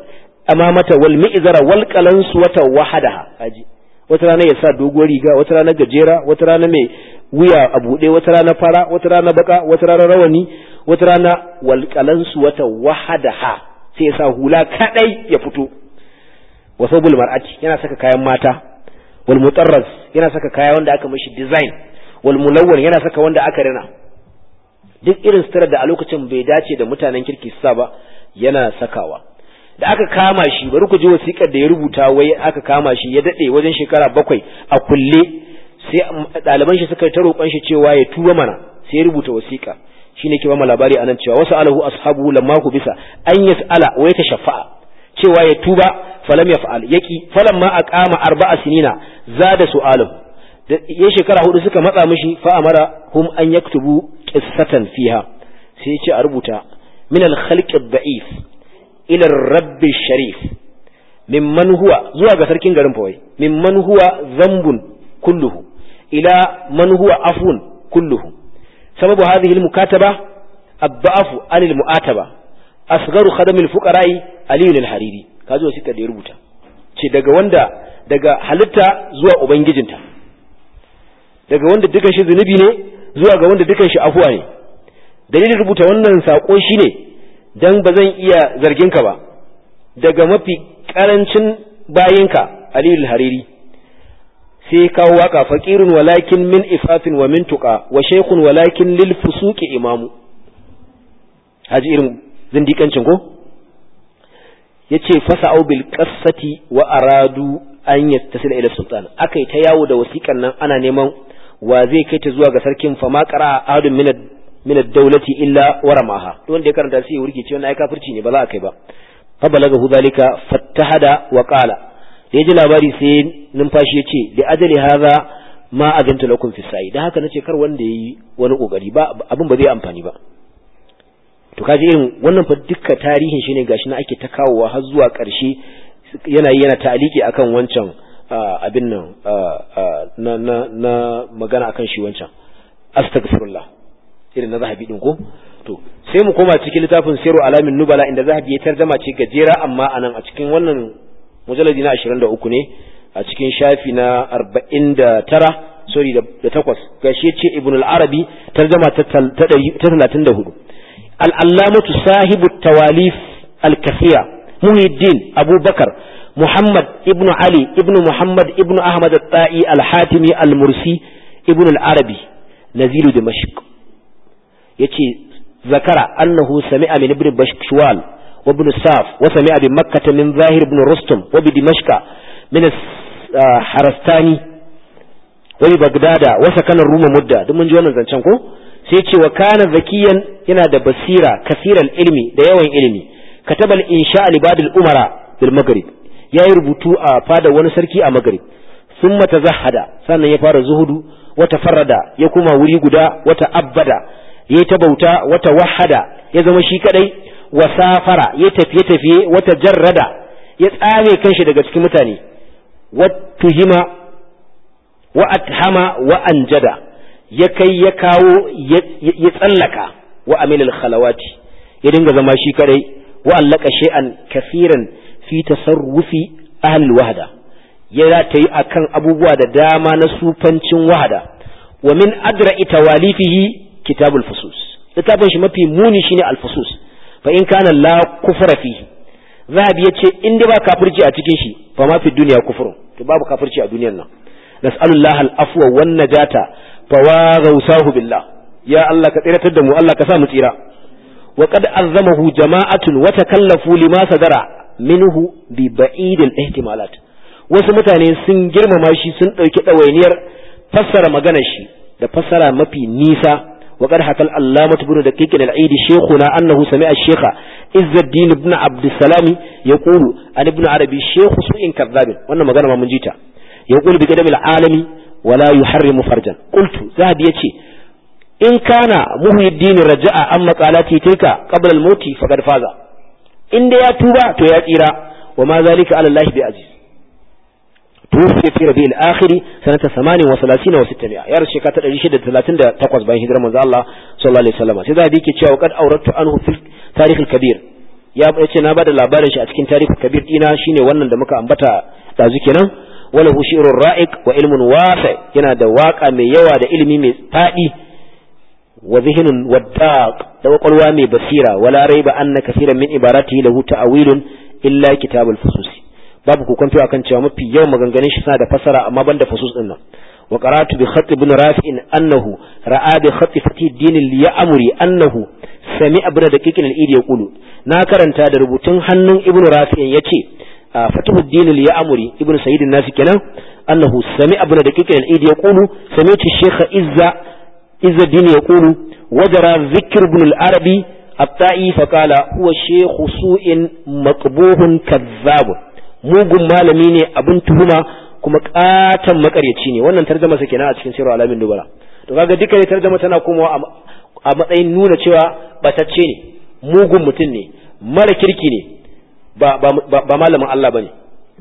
amamata wal mi'zara wal qalansu wata wahadaha aji wata rana ya sa doguwar riga wata rana gajera wata rana mai wuya a buɗe wata rana fara wata rana baka wata rana rawani wata rana wal qalansu wata wahadaha sai ya sa hula kadai ya fito wa sabul mar'ati yana saka kayan mata wal mutarraz yana saka kaya wanda aka mishi design wal mulawwan yana saka wanda aka rina duk irin sutura da a lokacin bai dace da mutanen kirki su sa ba yana sakawa da aka kama shi bari ku ji wasiƙar da ya rubuta wai aka kama shi ya dade wajen shekara bakwai a kulle sai ɗaliban shi suka ta roƙon shi cewa ya tuba mana sai ya rubuta wasiƙa shine ke ba mu labari anan cewa wasu alahu ashabu lamma ku bisa an yas'ala wa yatashaffa'a cewa ya tuba falam yaf'al yaki falamma aqama arba'a sinina zada su'aluhu ya shekara hudu suka matsa mishi fa amara hum an yaktubu qissatan fiha sai ya ce a rubuta min al-khalq ad-da'if ila ar-rabb sharif mimman huwa zuwa ga sarkin garin fawai mimman huwa zambun kulluhu ila man huwa afun kulluhu sababu hadhihi al-mukataba ad-da'fu an al-mu'ataba asgharu khadam al-fuqara'i ali al-hariri kaji wasiƙa da ya rubuta ce daga wanda daga halitta zuwa ubangijinta daga wanda dukan shi zunubi ne zuwa ga wanda dukan shi afuwa ne dalilin rubuta wannan sako shine dan ba zan iya zargin ka ba daga mafi karancin bayinka Aliyu Hariri sai kawo waka faqirun walakin min ifafin wa min tuqa wa shaykhun walakin lil fusuqi imamu haji irin zindikancin ko yace fasa'u bil qassati wa aradu an yattasila ila sultan akai ta yawo da wasiƙan nan ana neman wa zai kai ta zuwa ga sarkin fa ma qara ahadun min min ad-dawlati illa waramaha to wanda ya karanta sai ya wurge cewa ai kafirci ne ba za a kai ba fa balagahu zalika fattahada wa qala da yaji labari sai numfashi yace li ajali hadha ma ajantu lakum fi sa'i dan haka nace kar wanda yayi wani kokari ba abin ba zai amfani ba to kaji irin wannan fa dukka tarihin shine gashi na ake ta kawowa har zuwa ƙarshe yana yana ta'aliki akan wancan abin nan na na na magana akan shi wancan astaghfirullah irin na zahabi din ko to sai mu koma cikin littafin siru alamin nubala inda zahabi ya tarjama ce gajera amma anan a cikin wannan mujalladi na 23 ne a cikin shafi na 49 sorry da takwas gashi ce ibn al-arabi tarjama ta 34 al-allamatu sahibu tawalif al-kathira muhiddin abubakar محمد ابن علي ابن محمد ابن أحمد الطائي الحاتمي المرسي ابن العربي نزيل دمشق يتي ذكر أنه سمع من ابن بشكشوال وابن الساف وسمع بمكة من ظاهر بن رستم وبدمشق من الحرستاني وببغداد وسكن الروم مدة دمون جوانا زنشانكو سيتي وكان ذكيا هنا دا بصيرة كثير العلم دا يوين علمي كتب الإنشاء لبعض الأمراء بالمغرب ya yi rubutu a fada wani sarki a magrib sun mata zahada sannan ya fara zuhudu wata farada ya kuma wuri guda wata abbada ya ta bauta wata wahada ya zama shi kadai wa safara ya tafiye tafiye wata jarrada ya tsame kanshi daga cikin mutane wattuhima wa athama wa anjada ya kai ya kawo ya tsallaka wa amilal khalawati ya dinga zama shi kadai wa allaka shay'an kafiran fi tasarrufi ahlul wahda ya ta yi akan abubuwa da dama na sufancin wahada wa min adra'i tawalifihi kitabul fusus littafin shi mafi muni shine al fusus fa in kana la kufra fi zahabi yace in dai ba kafirci a cikin shi fa ma fi dunya kufrun to babu kafirci a duniyar nan nas'alullahi al afwa wan najata fa wa ghawsahu billah ya Allah ka tsiratar da mu Allah ka sa mu tsira wa qad azzamahu jama'atun wa takallafu lima sadara minhu bi ba'idil ihtimalat wasu mutane sun girmama shi sun ɗauki ɗawainiyar fassara maganar shi da fassara mafi nisa wa qad hakal allamatu ibn daqiq al-aid shaykhuna annahu sami'a shaykha izzuddin ibn abd salam yaqulu an ibn arabi shaykh su'in kadhab wannan magana ma mun jita yaqulu bi qadam al-alami wala yuharrimu farjan qultu zahabi yace in kana muhyiddin raja'a an maqalati tilka qabla al-mauti faqad faza in da ya tuba to ya tsira wa ma zalika ala Allah bi aziz tufi fi rabi'il akhir sanata 38 wa 600 ya rashe ka ta 638 bayan hijirar manzo Allah sallallahu alaihi wasallam sai da yake cewa qad awratu anhu fil tarikh al kabir ya ce na bada labarin shi a cikin tarihi kabir dina shine wannan da muka ambata dazu kenan wala hu shi'run ra'iq wa ilmun wasi yana da waka mai yawa da ilimi mai fadi wa zihnun waddaq da kwakwalwa mai basira wala raiba anna kaseeran min ibaratihi lahu ta'wilun illa kitabul fususi babu kokonto akan cewa mafi yawan maganganun shi suna da fasara amma banda fusus din nan wa qara'tu bi khat ibn rafi'in annahu ra'a bi khat fatih din al-ya'muri annahu sami ibn daqiq al-idi yaqulu na karanta da rubutun hannun ibn rafi'in yace fatuhu din al-ya'muri ibn sayyid an-nas kenan annahu sami ibn daqiq al-idi yaqulu sami'tu shaykh izza izza din yaqulu wajara dhikr ibn al-arabi الطائي فقال هو شيخ سوء مقبوح كذاب mugun malami ne abin tuhuma kuma katan makaryaci ne wannan tarjama sa kenan a cikin sirru alamin dubara to kaga duka tarjama tana komawa a matsayin nuna cewa batacce ne mugun mutum ne mara kirki ne ba ba malamin Allah bane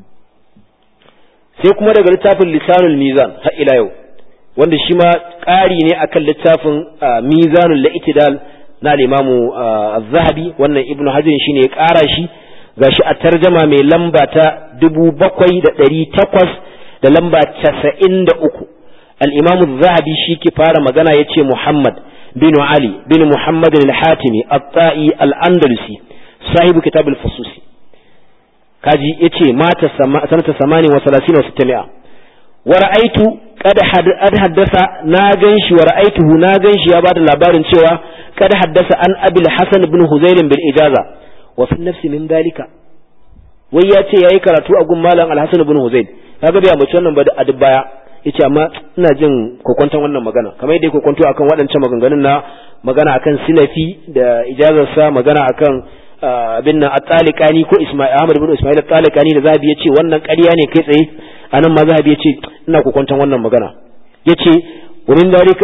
sai kuma daga littafin lisanul mizan har ila yau wanda shi ma ƙari ne akan littafin mizanul la'itidal na al-imamu az-zahabi wannan ibnu hajar shine ya ƙara shi gashi a tarjama mai lamba ta dubu bakwai da ɗari takwas da lamba casa'in da uku al'imamu zahabi shi ke fara magana ya ce muhammad bin ali bin muhammad al-hatimi at-ta'i al-andalusi sahibu kitab al-fususi kaji ya ce mata sanata samani wa salasin wa sittami'a wa ra'aitu kada haddasa na ganshi wa ra'aituhu na ganshi ya bada labarin cewa kada haddasa an abil hasan ibn huzail bil ijaza wa fi nafsi min dalika wai ya ce yayi karatu a gun malam al-hasan ibn huzail kaga bai amince wannan ba da adib baya yace amma ina jin kokonton wannan magana kamar yadda kokonto akan waɗancan maganganun na magana akan silafi da ijazar sa magana akan abin nan at-taliqani ko isma'il ahmad ibn isma'il at-taliqani da zabi yace wannan ƙarya ne kai tsaye anan ma zabi yace ina kokonton wannan magana yace wa min dalika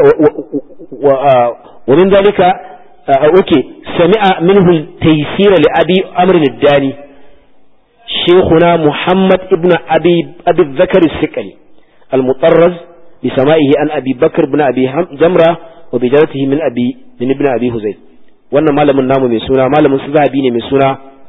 wa min dalika اوكي سمع منه التيسير لأبي أمر الداني شيخنا محمد ابن أبي أبي الذكر السكري المطرز بسمائه عن أبي بكر بن أبي جمرة وبجارته من أبي من ابن أبي هزيل wannan malamin namu mai suna malamin su zahabi ne mai suna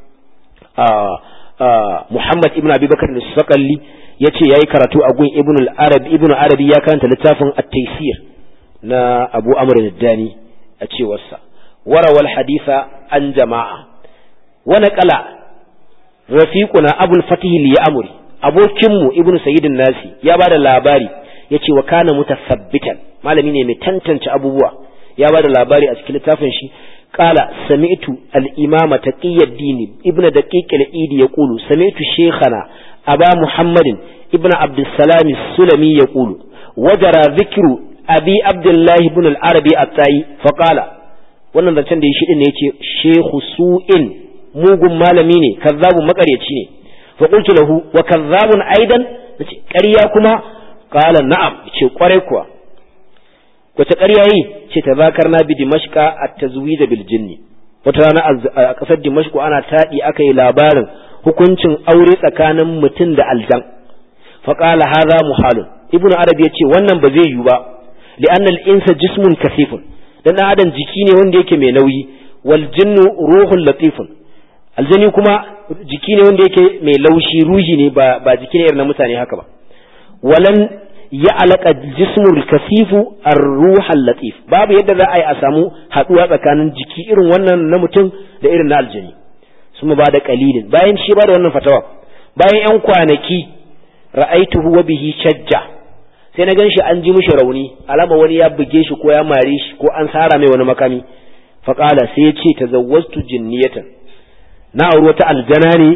Muhammad ibn Abi Bakar al-Saqali yace yayi karatu a gun Ibn al-Arabi Ibn Arabi ya karanta littafin At-Taysir na Abu Amr al-Dani a cewarsa وروى الحديث عن جماعة ونقل رفيقنا أبو الفتح ليأمري أبو كمو ابن سيد الناس يا بعد الأباري يتي وكان متثبتا ما لم ينمي تنتنش أبوه يا بعد الأباري أسكيل تافنشي قال سمعت الإمام تقي الدين ابن دقيق الإيد يقول سمعت شيخنا أبا محمد ابن عبد السلام السلمي يقول وجرى ذكر أبي عبد الله بن العربي التاي فقال wannan zancen da ya shi ne yace shehu su'in mugun malami ne kazzabun makaryaci ne fa qultu lahu wa kazzabun aidan nace ƙarya kuma qala na'am ce kwarai kuwa wace ƙarya yi ce tazakarna bi dimashqa at-tazwij bil jinni wata rana a ƙasar dimashq ana taɗi aka yi labarin hukuncin aure tsakanin mutum da aljan fa qala hadha muhalun ibnu arabi yace wannan ba zai yiwu ba li'anna al-insa jismun kasifun dan adam jiki ne wanda yake mai nauyi wal jinnu ruhun latifun aljani kuma jiki ne wanda yake mai laushi ruhi ne ba ba jiki ne irin na mutane haka ba walan ya alaka jismul kasifu ar-ruhal latif babu yadda za a yi a samu haduwa tsakanin jiki irin wannan na mutum da irin na aljani su ba da kalilin bayan shi ba da wannan fatawa bayan yan kwanaki ra'aituhu wa bihi shajja sai na gan shi an ji mishi rauni alama wani ya buge shi ko ya mare shi ko an sara mai wani makami faƙala sai ya ce ta zawwastu jinniyatan na auri wata aljana ne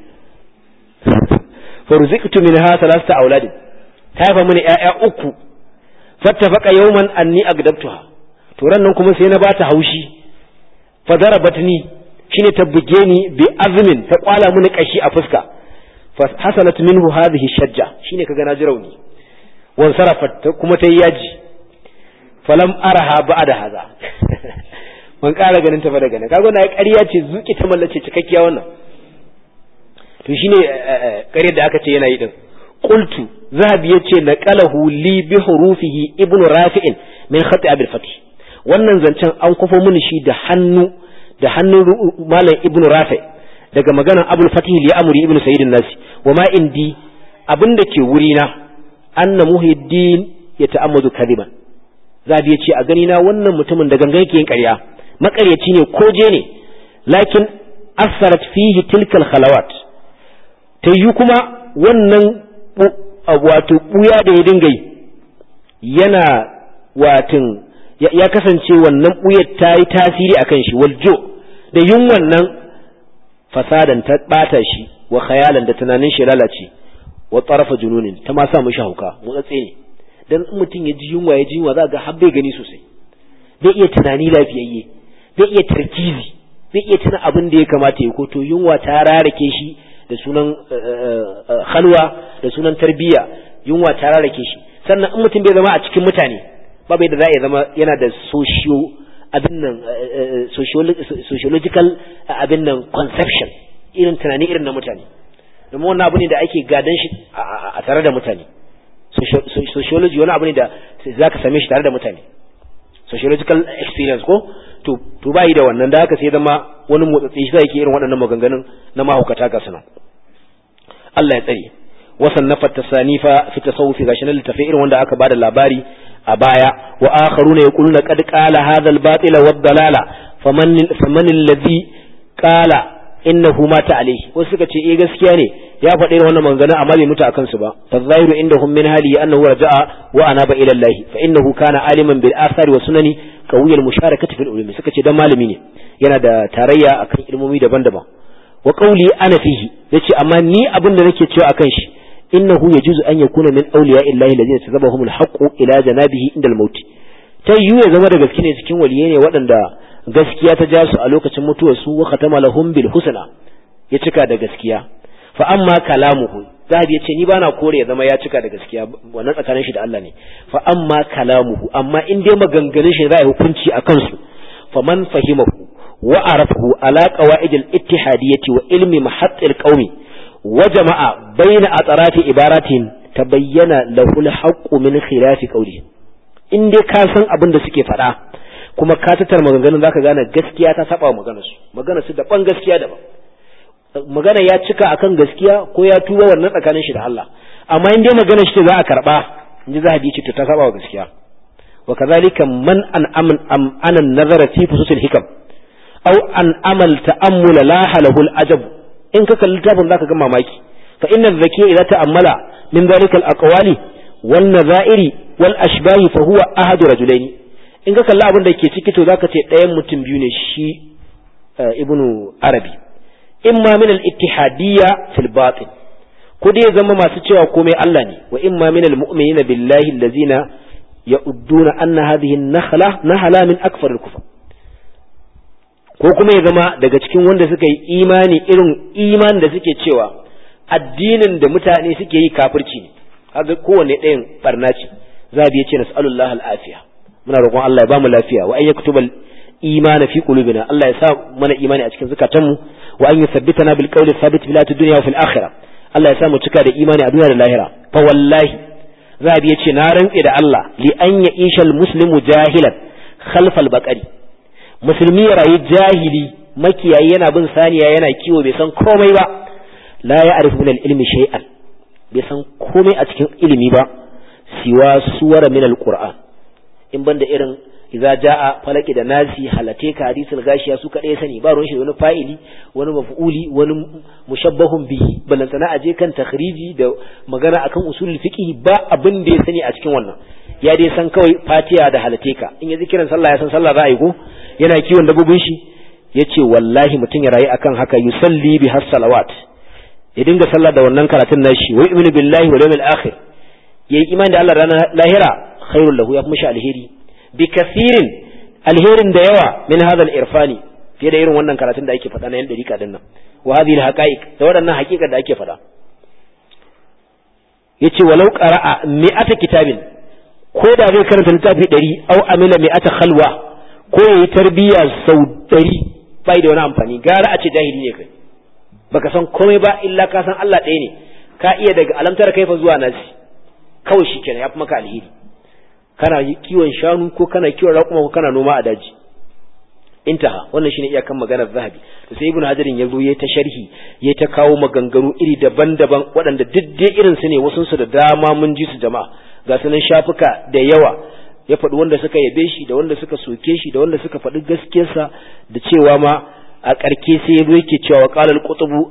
farziqtu minha thalatha auladin ta haifa mini ƴaƴa uku fattafaqa yawman anni agdabtuha to ran nan kuma sai na bata haushi fa darabatni shine ta buge ni bi azmin ta kwala mini kashi a fuska fa hasalat minhu hadhihi shajja shine kaga na ji rauni wan sarafat kuma ta yi yaji falam araha ba'da haza ban ƙara ganin ta ba daga nan kaga na ƙarya ce zuki ta mallace cikakkiya wannan to shine ƙaryar da aka ce yana yi din qultu zahabi yace naqalahu li bi hurufihi ibnu rafi'in min khati abil fatih wannan zancen an kufo mini shi da hannu da hannun malam ibnu rafi daga maganar abul fatih li amri ibnu sayyid an-nasi wa ma indi abinda ke wurina anna muhiddin ya ta'ammadu kadiban zabi yace a gani na wannan mutumin da gangan yake yin ƙarya makaryaci ne ko je ne lakin asarat fihi tilkal khalawat ta yi kuma wannan wato buya da ya dinga yi yana watin ya kasance wannan buyar ta yi tasiri a kan shi waljo da yin wannan fasadan ta bata shi wa khayalan da tunanin shi lalace wa tsarafa jununin ta ma sa mishi hauka motsatse ne dan in mutum ya ji yunwa ya ji yunwa za ga har bai gani sosai bai iya tunani lafiyayye bai iya tarkizi bai iya tuna abin da ya kamata ya ko to yunwa ta rarake shi da sunan halwa da sunan tarbiyya yunwa ta rarake shi sannan in mutum bai zama a cikin mutane babu yadda za a zama yana da socio abin nan sociological abin nan conception irin tunani irin na mutane domin wannan abu ne da ake gadon shi a tare da mutane sociology wani abu ne da za ka same shi tare da mutane sociological experience ko to to bai da wannan da haka sai zama wani motsatsi shi yake irin waɗannan maganganun na mahaukata ga sunan Allah ya tsare wasan nafa tasanifa fi tasawufi gashi nan littafi irin wanda aka bada labari a baya wa akharuna yaquluna qad qala hadha al-batil wa ad-dalala faman faman alladhi qala innahu mata alayhi wasu suka ce eh gaskiya ne ya faɗi irin wannan maganganun amma bai mutu akan su ba fa zahiru indahum min hali annahu raja'a wa anaba ila Allah fa innahu kana aliman bil athari wa sunani qawiyal musharakati fil ulumi suka ce dan malami ne yana da tarayya akan ilmomi daban-daban wa qawli ana fihi yace amma ni abin da nake cewa akan shi innahu yajuzu an yakuna min awliya illahi alladhina tazabahum alhaqqu ila janabihi inda almaut ta yiwu ya zama da gaske ne cikin waliyai ne waɗanda gaskiya ta ja su a lokacin mutuwar su wa khatama lahum bil husna ya cika da gaskiya fa amma kalamuhu zahabi yace ni bana kore ya zama ya cika da gaskiya wannan tsakanin shi da Allah ne fa amma kalamuhu amma in dai maganganun shi za a hukunci a kansu fa man fahimahu wa arafahu ala qawaid al ittihadiyyati wa ilmi mahatt al qaumi wa jama'a bayna atrafi ibaratin tabayyana lahu al haqqu min khilafi qawli in dai ka san abin da suke faɗa kuma ka tattara maganganun zaka gane gaskiya ta saba maganar su maganar su daban gaskiya daban magana ya cika akan gaskiya ko ya tuba wannan tsakanin shi da Allah amma in dai magana shi za a karba in ji zahabi ce to ta saba wa gaskiya wa kazalika man an aman am anan nazara fi fususil hikam aw an amal ta'ammul la halahu al-ajab in ka kalli tafin zaka ga mamaki fa inna zakiya idza ta'ammala min dhalika al-aqwali wan nazairi wal ashbahi fa huwa ahadu rajulaini in ka kalli abin da ke ciki to zaka ce ɗayan mutum biyu ne shi ibnu arabi imma min al-ittihadiyya fil batin ko dai zama masu cewa komai Allah ne wa imma min al-mu'minina billahi allazina ya'udduna anna hadhihi an-nakhla nahala min akfar al-kufr ko kuma ya zama daga cikin wanda suka yi imani irin iman da suke cewa addinin da mutane suke yi kafirci ne kaga kowanne ɗayan barna ce zabi yace nas'alullahi al-afiya muna roƙon Allah ya bamu lafiya wa ayyakutubal imana fi qulubina Allah ya sa mana imani a cikin zukatanmu wa an yuthabbitana bil qawli thabit fil hayatid dunya wa fil akhirah Allah ya sa mu cika da imani a duniya da lahira fa wallahi zabi yace na rantse da Allah li an ya ishal muslimu jahilan khalfal baqari musulmi ya rayu jahili makiyayi yana bin saniya yana kiwo bai san komai ba la ya'rifu min al-ilmi shay'an bai san komai a cikin ilimi ba siwa suwara min al-qur'an in banda irin idza jaa falaki da nasi halate ka hadisul gashiya su kadai sani ba ruwan shi wani fa'ili wani maf'uli wani mushabbahun bihi balantana aje kan takhriji da magana akan usul fiqh ba abin da ya sani a cikin wannan ya dai san kawai fatiha da halate ka in yaji kiran sallah ya san sallah za a yi ko yana kiwon dabbobin shi yace wallahi mutum ya rayu akan haka yusalli bi has salawat ya dinga sallah da wannan karatun nashi wa yu'minu billahi wal yawmil akhir yayi imani da Allah ranar lahira khairul lahu ya fi mishi alheri bi kasirin alherin da yawa min hadha irfani fiye da irin wannan karatun da ake faɗa na yan dariƙa din nan wa hadhihi al-haqa'iq da waɗannan haƙiƙa da ake faɗa yace walau qara'a mi'ata kitabin ko da zai karanta littafi ɗari au amila mi'ata khalwa ko yayi tarbiyya sau ɗari bai da wani amfani gara a ce jahili ne kai baka san komai ba illa ka san Allah ɗaya ne ka iya daga alamtar kaifa zuwa nasi kawai shikenan yafi maka alheri kana kiwon shanu ko kana kiwon raƙuma ko kana noma a daji intaha wannan shine iyakan maganar zahabi to sai ibnu hajarin ya zo ya ta sharhi ya ta kawo maganganu iri daban-daban waɗanda duk dai irin su ne wasu su da dama mun ji su jama'a ga sunan shafuka da yawa ya faɗi wanda suka yabe shi da wanda suka soke shi da wanda suka faɗi gaskiyarsa da cewa ma a ƙarke sai ya zo yake cewa qala al-qutbu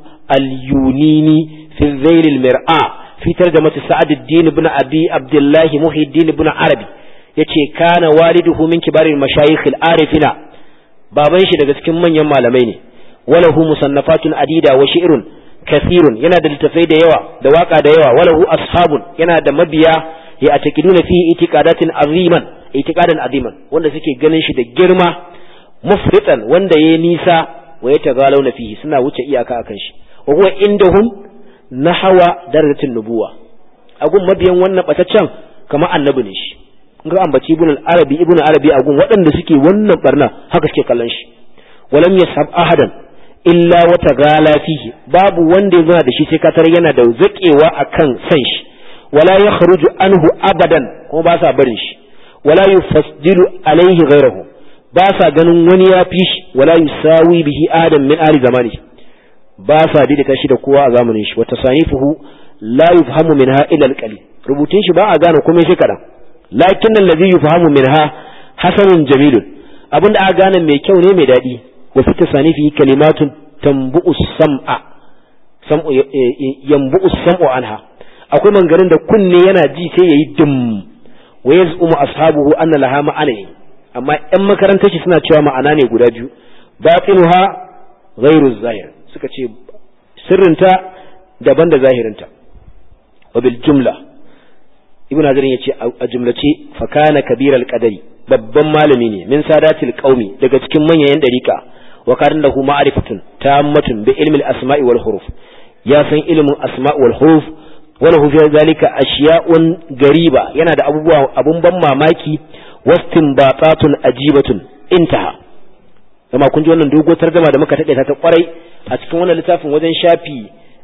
al-yunini fi dhayl al-mir'a fi tarjamati sa'ad ad-din ibn abi abdullah muhyiddin ibn arabi yace kana waliduhu min kibaril mashayikh al-arifina baban shi daga cikin manyan malamai ne walahu musannafatun adida wa shi'run kathirun yana da littafai da yawa da waka da yawa walahu ashabun yana da mabiya ya atakiduna fihi itiqadatin aziman itiqadan aziman wanda suke ganin shi da girma mufritan wanda yayi nisa wa yatagalawna fihi suna wuce iyaka akan shi wa huwa indahum nahwa darajatin nubuwa agun mabiyan wannan bataccen kamar annabi ne shi ga ambaci ibn al-arabi ibn arabi agun waɗanda suke wannan barna haka suke kallon shi walam yashab ahadan illa wata gala fihi babu wanda ya zana da shi sai katar yana da zakewa akan san shi wala yakhruju anhu abadan kuma ba sa barin shi wala yufasdilu alaihi ghayrahu ba sa ganin wani ya fi shi wala yusawi bihi adam min ali zamani ba sa daidaita shi da kowa a zamanin shi wata sanifuhu la yufhamu minha illa al-qalil rubutun shi ba a gane komai sai kadan lakin allazi yufhamu minha hasanun jamilun abinda aka gane mai kyau ne mai dadi wa fi tasanifi kalimatun tambu'u sam'a sam'u yanbu'u sam'u anha akwai mangarin da kunne yana ji sai yayi dum wa yaz'umu ashabuhu anna laha ma'ana amma ƴan makarantar shi suna cewa ma'ana ne guda biyu batinuha ghairu zahir suka ce sirrinta daban da zahirinta wa bil jumla ibn hajar yace a jumlace fa kana kabiral qadari babban malami ne min sadatil qaumi daga cikin manyan dariqa wa kana lahu ma'rifatun tammatun bi ilmi al-asma'i wal huruf ya san ilmin asma' wal huruf wa lahu fi zalika ashiya'un gariba yana da abubuwa abun ban mamaki wastinbatatun ajibatun intaha kuma kun ji wannan dogo tarjuma da muka tade ta kwarai a cikin wannan littafin wajen shafi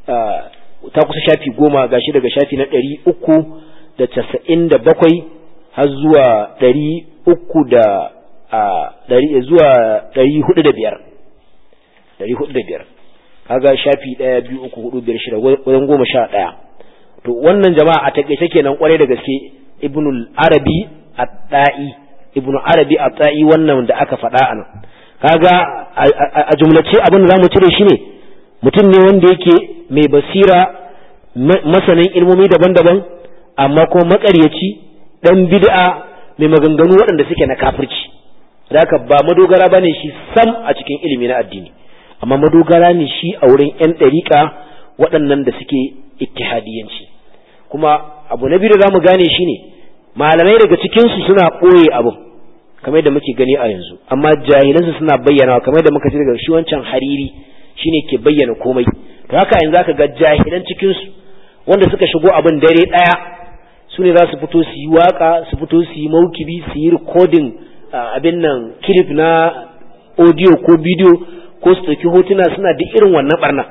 ta kusa shafi goma gashi daga shafi na ɗari uku da casa'in da bakwai har zuwa ɗari uku da ɗari zuwa ɗari hudu da biyar ɗari hudu da biyar kaga shafi ɗaya biyu uku hudu biyar shida wajen goma sha ɗaya to wannan jama'a a taƙaice kenan kwarai da gaske ibnul arabi at-ta'i ibnu arabi at-ta'i wannan da aka faɗa a nan kaga a jumlace abin da zamu cire shi ne mutum ne wanda yake mai basira masanin ilmomi daban-daban amma kuma makaryaci dan bid'a mai maganganu waɗanda suke na kafirci haka ba madogara bane shi sam a cikin ilimi na addini amma madogara ne shi a wurin yan ɗariƙa waɗannan da suke ittihadiyanci kuma abu na biyu da zamu gane shine malamai daga cikin su suna ɓoye abu kamar da muke gani a yanzu amma jahilansu suna bayyana kamar da muka ji daga shi wancan hariri shine ke bayyana komai to haka yanzu zaka ga jahilan cikin su wanda suka shigo abin dare daya su ne za su fito su yi waka su fito su yi maukibi su yi recording abin nan clip na audio ko video ko su ɗauki hotuna suna duk irin wannan barna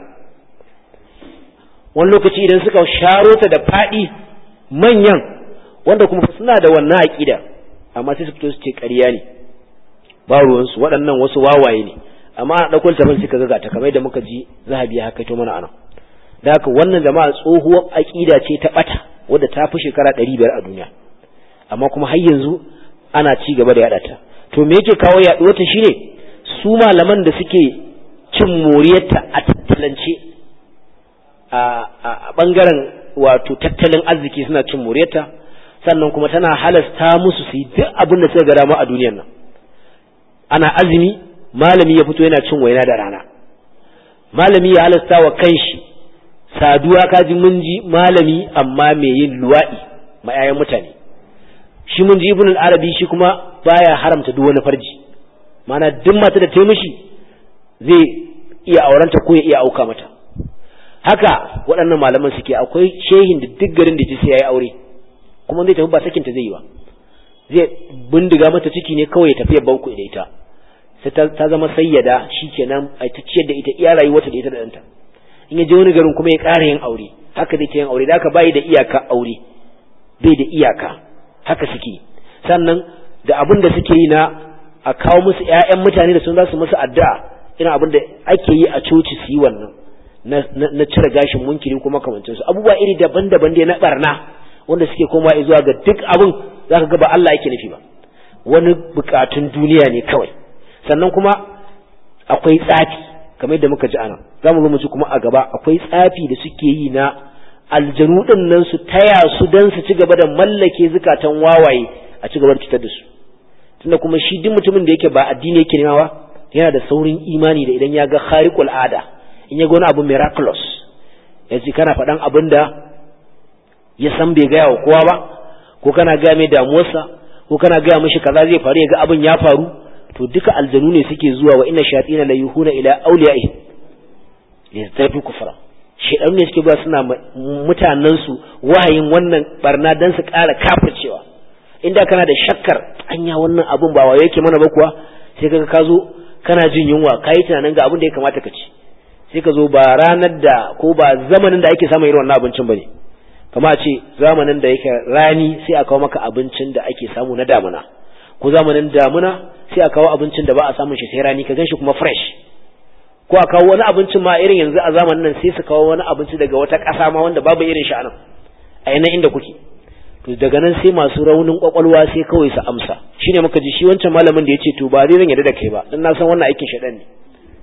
wani lokaci idan suka sharo ta da faɗi manyan wanda kuma suna da wannan aƙida amma sai su fito su ce ƙarya ne ba ruwansu waɗannan wasu wawaye ne amma a ɗauko littafin suka ga ta kamar da muka ji zahabi ya hakaito mana anan da haka wannan jama'a tsohuwar aƙida ce ta ɓata wadda ta fi shekara ɗari biyar a duniya amma kuma har yanzu ana ci gaba da yaɗa ta to me yake kawo yaɗuwar ta shine su malaman da suke cin moriyarta a tattalance a ɓangaren wato tattalin arziki suna cin moriyarta sannan kuma tana halasta musu su yi duk abin da suka ga dama a duniyar nan ana azumi malami ya fito yana cin waina da rana malami ya halasta wa kanshi saduwa kaji mun ji malami amma mai yin luwaɗi ma 'ya'yan mutane shi mun ji ibn al-arabi shi kuma baya haramta duk wani farji mana duk mata da ta mishi zai iya aurenta ko ya iya auka mata haka waɗannan malaman suke akwai shehin da duk garin da ji sai yayi aure kuma zai tafi ba sakinta zai yi ba zai bindiga mata ciki ne kawai ya tafi ya bauku da ita sai ta zama sayyada shikenan a ta ciyar da ita iya rayuwarta da ita da ɗanta in ya je wani garin kuma ya ƙara yin aure haka zai ta yin aure da haka bai da iyaka aure bai da iyaka haka suke sannan da abin da suke yi na a kawo musu ƴaƴan mutane da sun za su musu addu'a irin abin da ake yi a coci su yi wannan na cire gashin munkiri kuma kamancin su abubuwa iri daban-daban dai na barna wanda suke komawa zuwa ga duk abin zaka ga ba Allah yake nufi ba wani bukatun duniya ne kawai sannan kuma akwai tsafi kamar yadda muka ji ana za mu zo mu ji kuma a gaba akwai tsafi da suke yi na aljanu din nan su taya su dan su ci gaba da mallake zukatan wawaye a ci gaba da cutar da su tunda kuma shi duk mutumin da yake ba addini yake nema ba yana da saurin imani da idan ya ga khariqul ada in ya ga wani abu miraculous ya ce kana faɗan abin da ya san bai gaya wa kowa ba ko kana gaya mai damuwarsa ko kana gaya mishi kaza zai faru ya ga abin ya faru to duka aljanu ne suke zuwa wa inna shayatina la yuhuna ila awliya'i listafi kufra shedanu ne suke ba suna mutanen su wahayin wannan barna dan su ƙara kafircewa inda kana da shakkar anya wannan abun ba wa yake mana ba kuwa sai kaga ka zo kana jin yunwa kai tunanin ga abin da ya kamata ka ci sai ka zo ba ranar da ko ba zamanin da ake samun irin wannan abincin bane kama a ce zamanin da yake rani sai a kawo maka abincin da ake samu na damuna ko zamanin damuna sai a kawo abincin da ba a samun shi sai rani ka ganshi kuma fresh ko a kawo wani abincin ma irin yanzu a zamanin nan sai su kawo wani abinci daga wata ƙasa ma wanda babu irin shi a nan a yana inda kuke to daga nan sai masu raunin kwakwalwa sai kawai su amsa shine muka ji shi wancan malamin da ya ce to ba zai zan yarda da kai ba dan na san wannan aikin shaɗan ne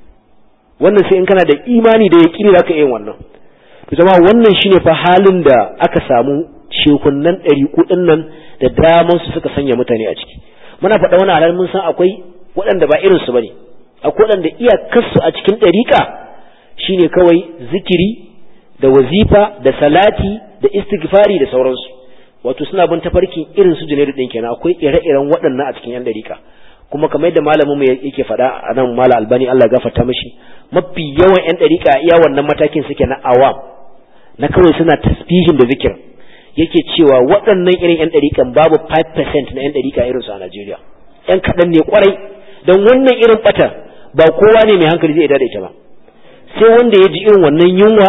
wannan sai in kana da imani da yaƙini za ka iya wannan to jama'a wannan shine fa halin da aka samu shekunnan ɗari kuɗin nan da daman su suka sanya mutane a ciki muna faɗa wani halal mun san akwai waɗanda ba irin su bane akwai waɗanda iyakarsu a cikin ɗariƙa shine kawai zikiri da wazifa da salati da istighfari da sauransu wato suna bin tafarkin irin su junaidu ɗin kenan akwai ire-iren waɗannan a cikin yan ɗariƙa kuma kamar yadda malamin mu yake faɗa a nan mala albani Allah ya gafarta mishi mafi yawan yan ɗariƙa iya wannan matakin suke na awam na kawai suna tasbihin da zikir yake cewa waɗannan irin yan ɗariƙan babu 5% na yan ɗariƙa irin su a Najeriya yan kaɗan ne kwarai don wannan irin ɓata ba kowa ne mai hankali zai da ita ba sai wanda ya ji irin wannan yunwa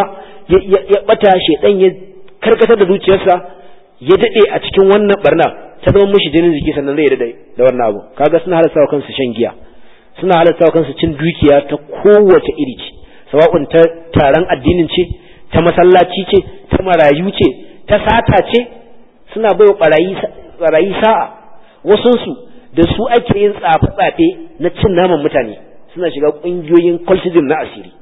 ya ɓata shedan ya karkatar da zuciyarsa ya daɗe a cikin wannan barna ta zama mishi jinin jiki sannan zai daɗe da wannan abu kaga suna halasta wa kansu shan giya suna halasta wa kansu cin dukiya ta kowace iri ce sawa'un ta taron addinin ce ta masallaci ce ta marayu ce ta sata ce suna bai wa barayi sa'a wasunsu da su ake yin tsafe-tsafe na cin naman mutane suna shiga ƙungiyoyin cultism na asiri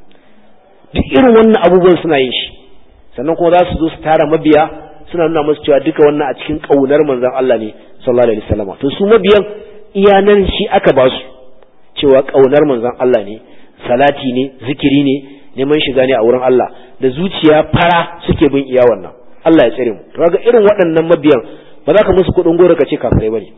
duk irin wannan abubuwan suna yin shi sannan kuma za su zo su tara mabiya suna nuna musu cewa duka wannan a cikin ƙaunar manzon Allah ne sallallahu alaihi wasallam to su mabiyan iyanan shi aka ba su cewa ƙaunar manzon Allah ne salati ne zikiri ne neman shiga ne a wurin Allah da zuciya fara suke bin iya wannan Allah ya tsare mu to ga irin waɗannan mabiyan ba za ka musu kuɗin goro ka ce kafirai bane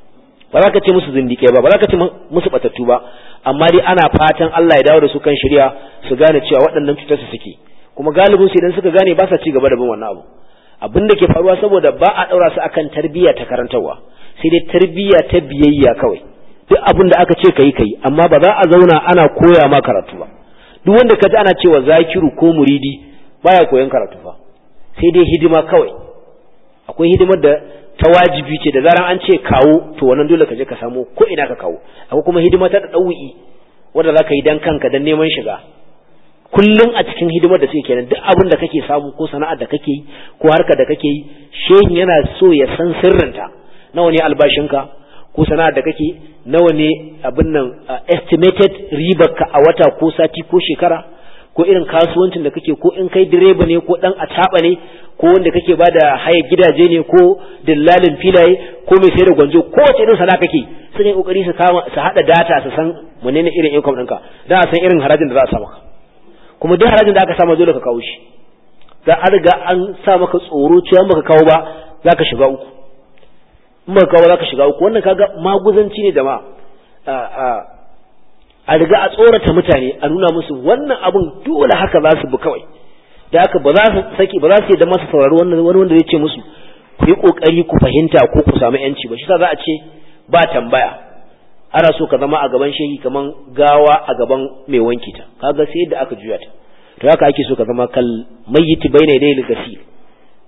ba za ka ce musu zindike ba ba za ka ce musu batattu ba amma dai ana fatan Allah ya dawo da su kan shari'a su gane cewa waɗannan cutar su suke kuma galibin su idan suka gane ba sa ci gaba da bin wannan abu abin da ke faruwa saboda ba a ɗaura su akan tarbiyya ta karantarwa sai dai tarbiyya ta biyayya kawai duk abin da aka ce kayi kayi amma ba za a zauna ana koya ma karatu ba duk wanda ka ji ana cewa zakiru ko muridi baya koyon karatu fa sai dai hidima kawai akwai hidimar da ta wajibi ce da zaran an ce kawo to wannan dole ka je ka samu ko ina ka kawo akwai kuma hidima ta ɗau'i wanda za ka yi dan kanka dan neman shiga kullum a cikin hidimar da suke kenan duk abin da kake samu ko sana'ar da kake yi ko harkar da kake yi shehin yana so ya san sirrinta nawa ne albashinka ko sana'ar da kake nawa ne abin nan estimated ribar ka a wata ko sati ko shekara ko irin kasuwancin da kake ko in kai direba ne ko dan ataba ne ko wanda kake bada haya gidaje ne ko dillalin filaye ko mai sayar da gwanjo ko wace irin sana'a kake sun yi kokari su kama su hada data su san menene irin income ɗinka dan a san irin harajin da za a sa maka kuma duk harajin da aka sama dole ka kawo shi da an riga an sa maka tsoro cewa baka kawo ba za ka shiga uku in baka kawo za ka shiga uku wannan kaga maguzanci ne jama'a a riga a tsorata mutane a nuna musu wannan abun dole haka za su bi kawai da haka ba za su saki ba za su yi da masu saurari wannan wani wanda zai ce musu ku yi kokari ku fahimta ko ku samu yanci ba shi sa za a ce ba tambaya ana so ka zama a gaban shehi kaman gawa a gaban mai wanki ta kaga sai yadda aka juya ta to haka ake so ka zama kal mayyiti bayna yadayil gasil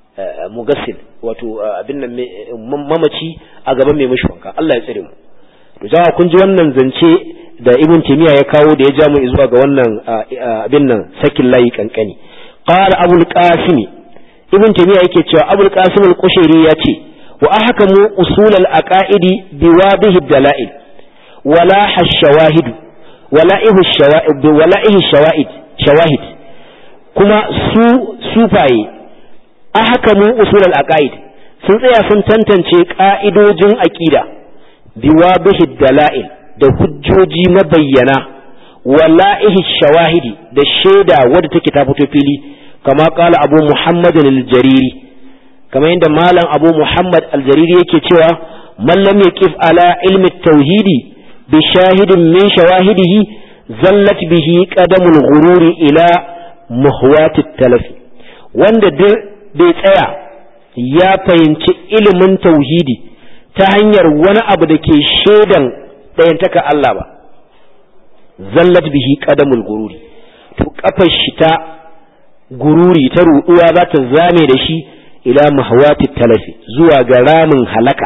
mugassil wato abin nan mamaci a gaban mai mishi wanka Allah ya tsare mu to jama'a kun ji wannan zance da ibn taymiya ya kawo da ya ja mu zuwa ga wannan abin nan sakin layi kankani qala abul qasim ibn taymiya yake cewa abul qasim al-qushairi ya ce wa ahkamu usul al-aqaidi biwadih ad-dalail wala hashawahid wala ihu shawahid wala ihu shawahid shawahid kuma su sufaye ahkamu usul al-aqaid sun tsaya sun tantance ka'idojin aqida biwadih ad-dalail da hujjoji mabayyana wala'ihi shawahidi da shaida wadda take ta fito fili kama kala abu muhammad al-jariri kama yadda malam abu muhammad al-jariri yake cewa man lam yaqif ala ilmi tauhidi bi shahidin min shawahidihi zallat bihi qadamul ghururi ila muhwati talaf wanda duk bai tsaya ya fahimci ilimin tauhidi ta hanyar wani abu da ke shaidan ɗayantaka Allah ba zallat bihi qadamul gururi to kafar shi ta gururi ta ruɗuwa za ta zame da shi ila mahawati talafi zuwa ga ramin halaka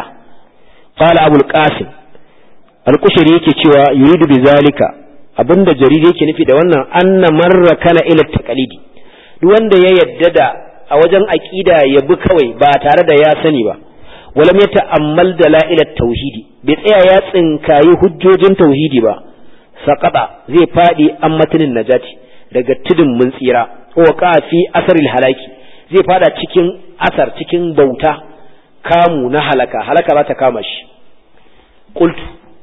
qala abul qasim al-kushari yake cewa yuridu bi zalika abinda jariri yake nufi da wannan anna marra kana ila taqalidi duk wanda ya yadda da a wajen aqida ya bi kawai ba tare da ya sani ba walam ya ta'ammal dala'ilat tauhidi bai tsaya ya tsinkayi hujjojin tauhidi ba saqata zai fadi an matanin najati daga tudun mun tsira wa fi asaril halaki zai fada cikin asar cikin bauta kamu na halaka halaka za ta kama shi qultu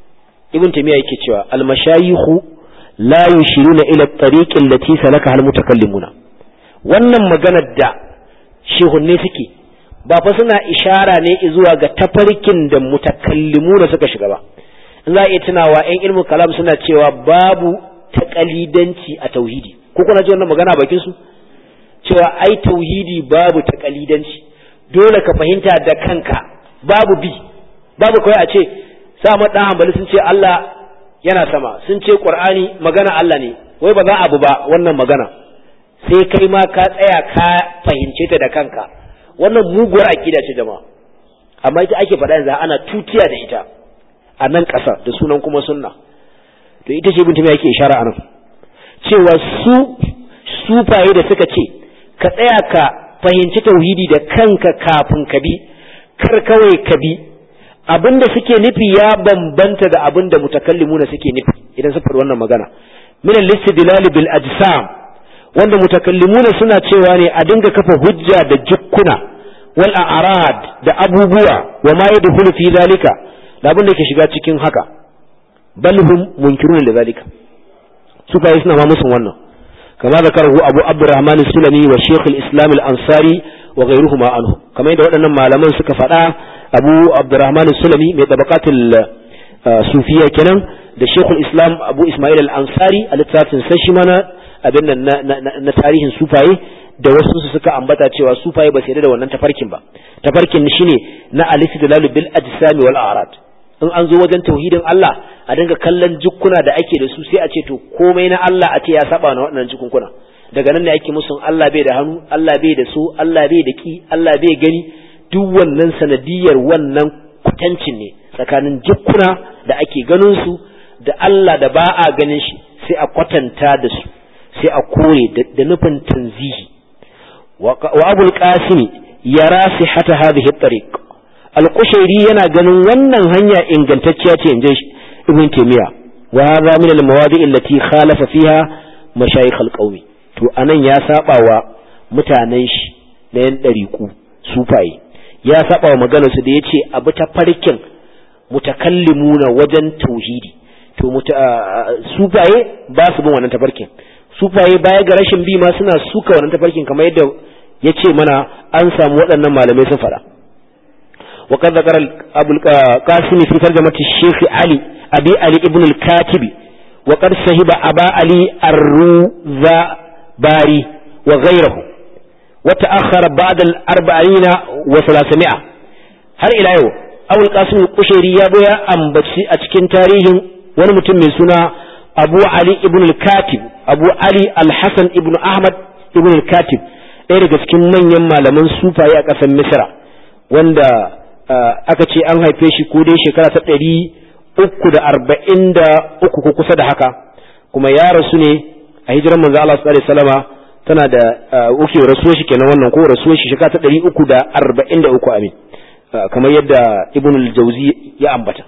ibn tamiya yake cewa al mashayikhu la yushiruna ila at-tariq allati salaka al mutakallimuna wannan maganar da shehunne suke ba fa suna ishara ne zuwa ga tafarkin da mutakallimu da suka shiga ba in za a iya tunawa yan ilmin kalam suna cewa babu taƙalidanci a tauhidi ko kuna ji wannan magana bakin su cewa ai tauhidi babu taƙalidanci dole ka fahimta da kanka babu bi babu kawai a ce sa dan hanbali sun ce Allah yana sama sun ce Qur'ani magana Allah ne wai ba za abu ba wannan magana sai kai ma ka tsaya ka fahimce ta da kanka wannan muguwar akida ce jama'a amma ita ake faɗa yanzu ana tutiya da ita a nan ƙasa da sunan kuma sunna to ita ce bintu yake ishara anan cewa su sufaye da suka ce ka tsaya ka fahimci tauhidi da kanka kafin ka bi kar kawai ka bi abinda suke nufi ya bambanta da abinda mutakallimuna suke nufi idan suka faɗi wannan magana min al-istidlal bil ajsam wanda mutakallimuna suna cewa ne a dinga kafa hujja da jukkuna wal a'rad da abubuwa wa ma yadkhulu fi zalika da abin da ke shiga cikin haka bal hum munkirun da zalika su fa suna ma musun wannan kama zakarahu abu abdurrahman sulami wa shaykh al-islam al-ansari wa ghayruhuma anhu kamar yadda waɗannan malaman suka faɗa abu abdurrahman sulami mai tabaqatul sufiya kenan da shaykh al-islam abu ismail al-ansari a littafin sai shi mana abin nan na tarihin sufaye da wasu su suka ambata cewa sufaye ba su yarda da wannan tafarkin ba tafarkin shine na al-istidlal bil ajsami wal a'rad in an zo wajen tauhidin Allah a dinga kallon jukkuna da ake da su sai a ce to komai na Allah a ce ya saba na waɗannan jikunkuna daga nan ne ake musun Allah bai da hannu Allah bai da so Allah bai da ki Allah bai gani duk wannan sanadiyar wannan kutancin ne tsakanin jukkuna da ake ganin su da Allah da ba a ganin shi sai a kwatanta da su sai a kore da nufin tanzihi wa abul qasim yara sihata hadhihi at-tariq al-qushairi yana ganin wannan hanya ingantacciya ce inje ibn taymiya wa hadha min al-mawadi' allati khalafa fiha mashayikh al-qawmi to anan ya saba wa mutanen shi na yan dariku sufaye ya saba wa maganar su da yace abu ta farkin mutakallimuna wajen tauhidi to sufaye ba su bin wannan tafarkin sufaye baya ga rashin bi ma suna suka wannan tafarkin kamar yadda ya ce mana an samu waɗannan malamai sun fara وقد ذكر أبو القاسم في ترجمة الشيخ علي أبي علي ابن الكاتب وقد صهب أبا علي الروذباري وغيره وتأخر بعد الأربعين وثلاثمائة هل إلى يوم أبو القاسم القشيري يبويا أنبتسي أتكين تاريخ ونمتم من سنة أبو علي ابن الكاتب أبو علي الحسن ابن أحمد ابن الكاتب ɗaya daga cikin manyan malaman sufaye a ƙasar misra wanda aka ce an haife shi ko dai shekara ta ɗari uku da arba'in da uku ko kusa da haka kuma ya rasu ne a hijirar manzo Allah sallallahu alaihi wasallama tana da uke rasuwar shi kenan wannan ko rasuwar shi shekara ta ɗari uku da arba'in da uku amin kamar yadda ibn al-jawzi ya ambata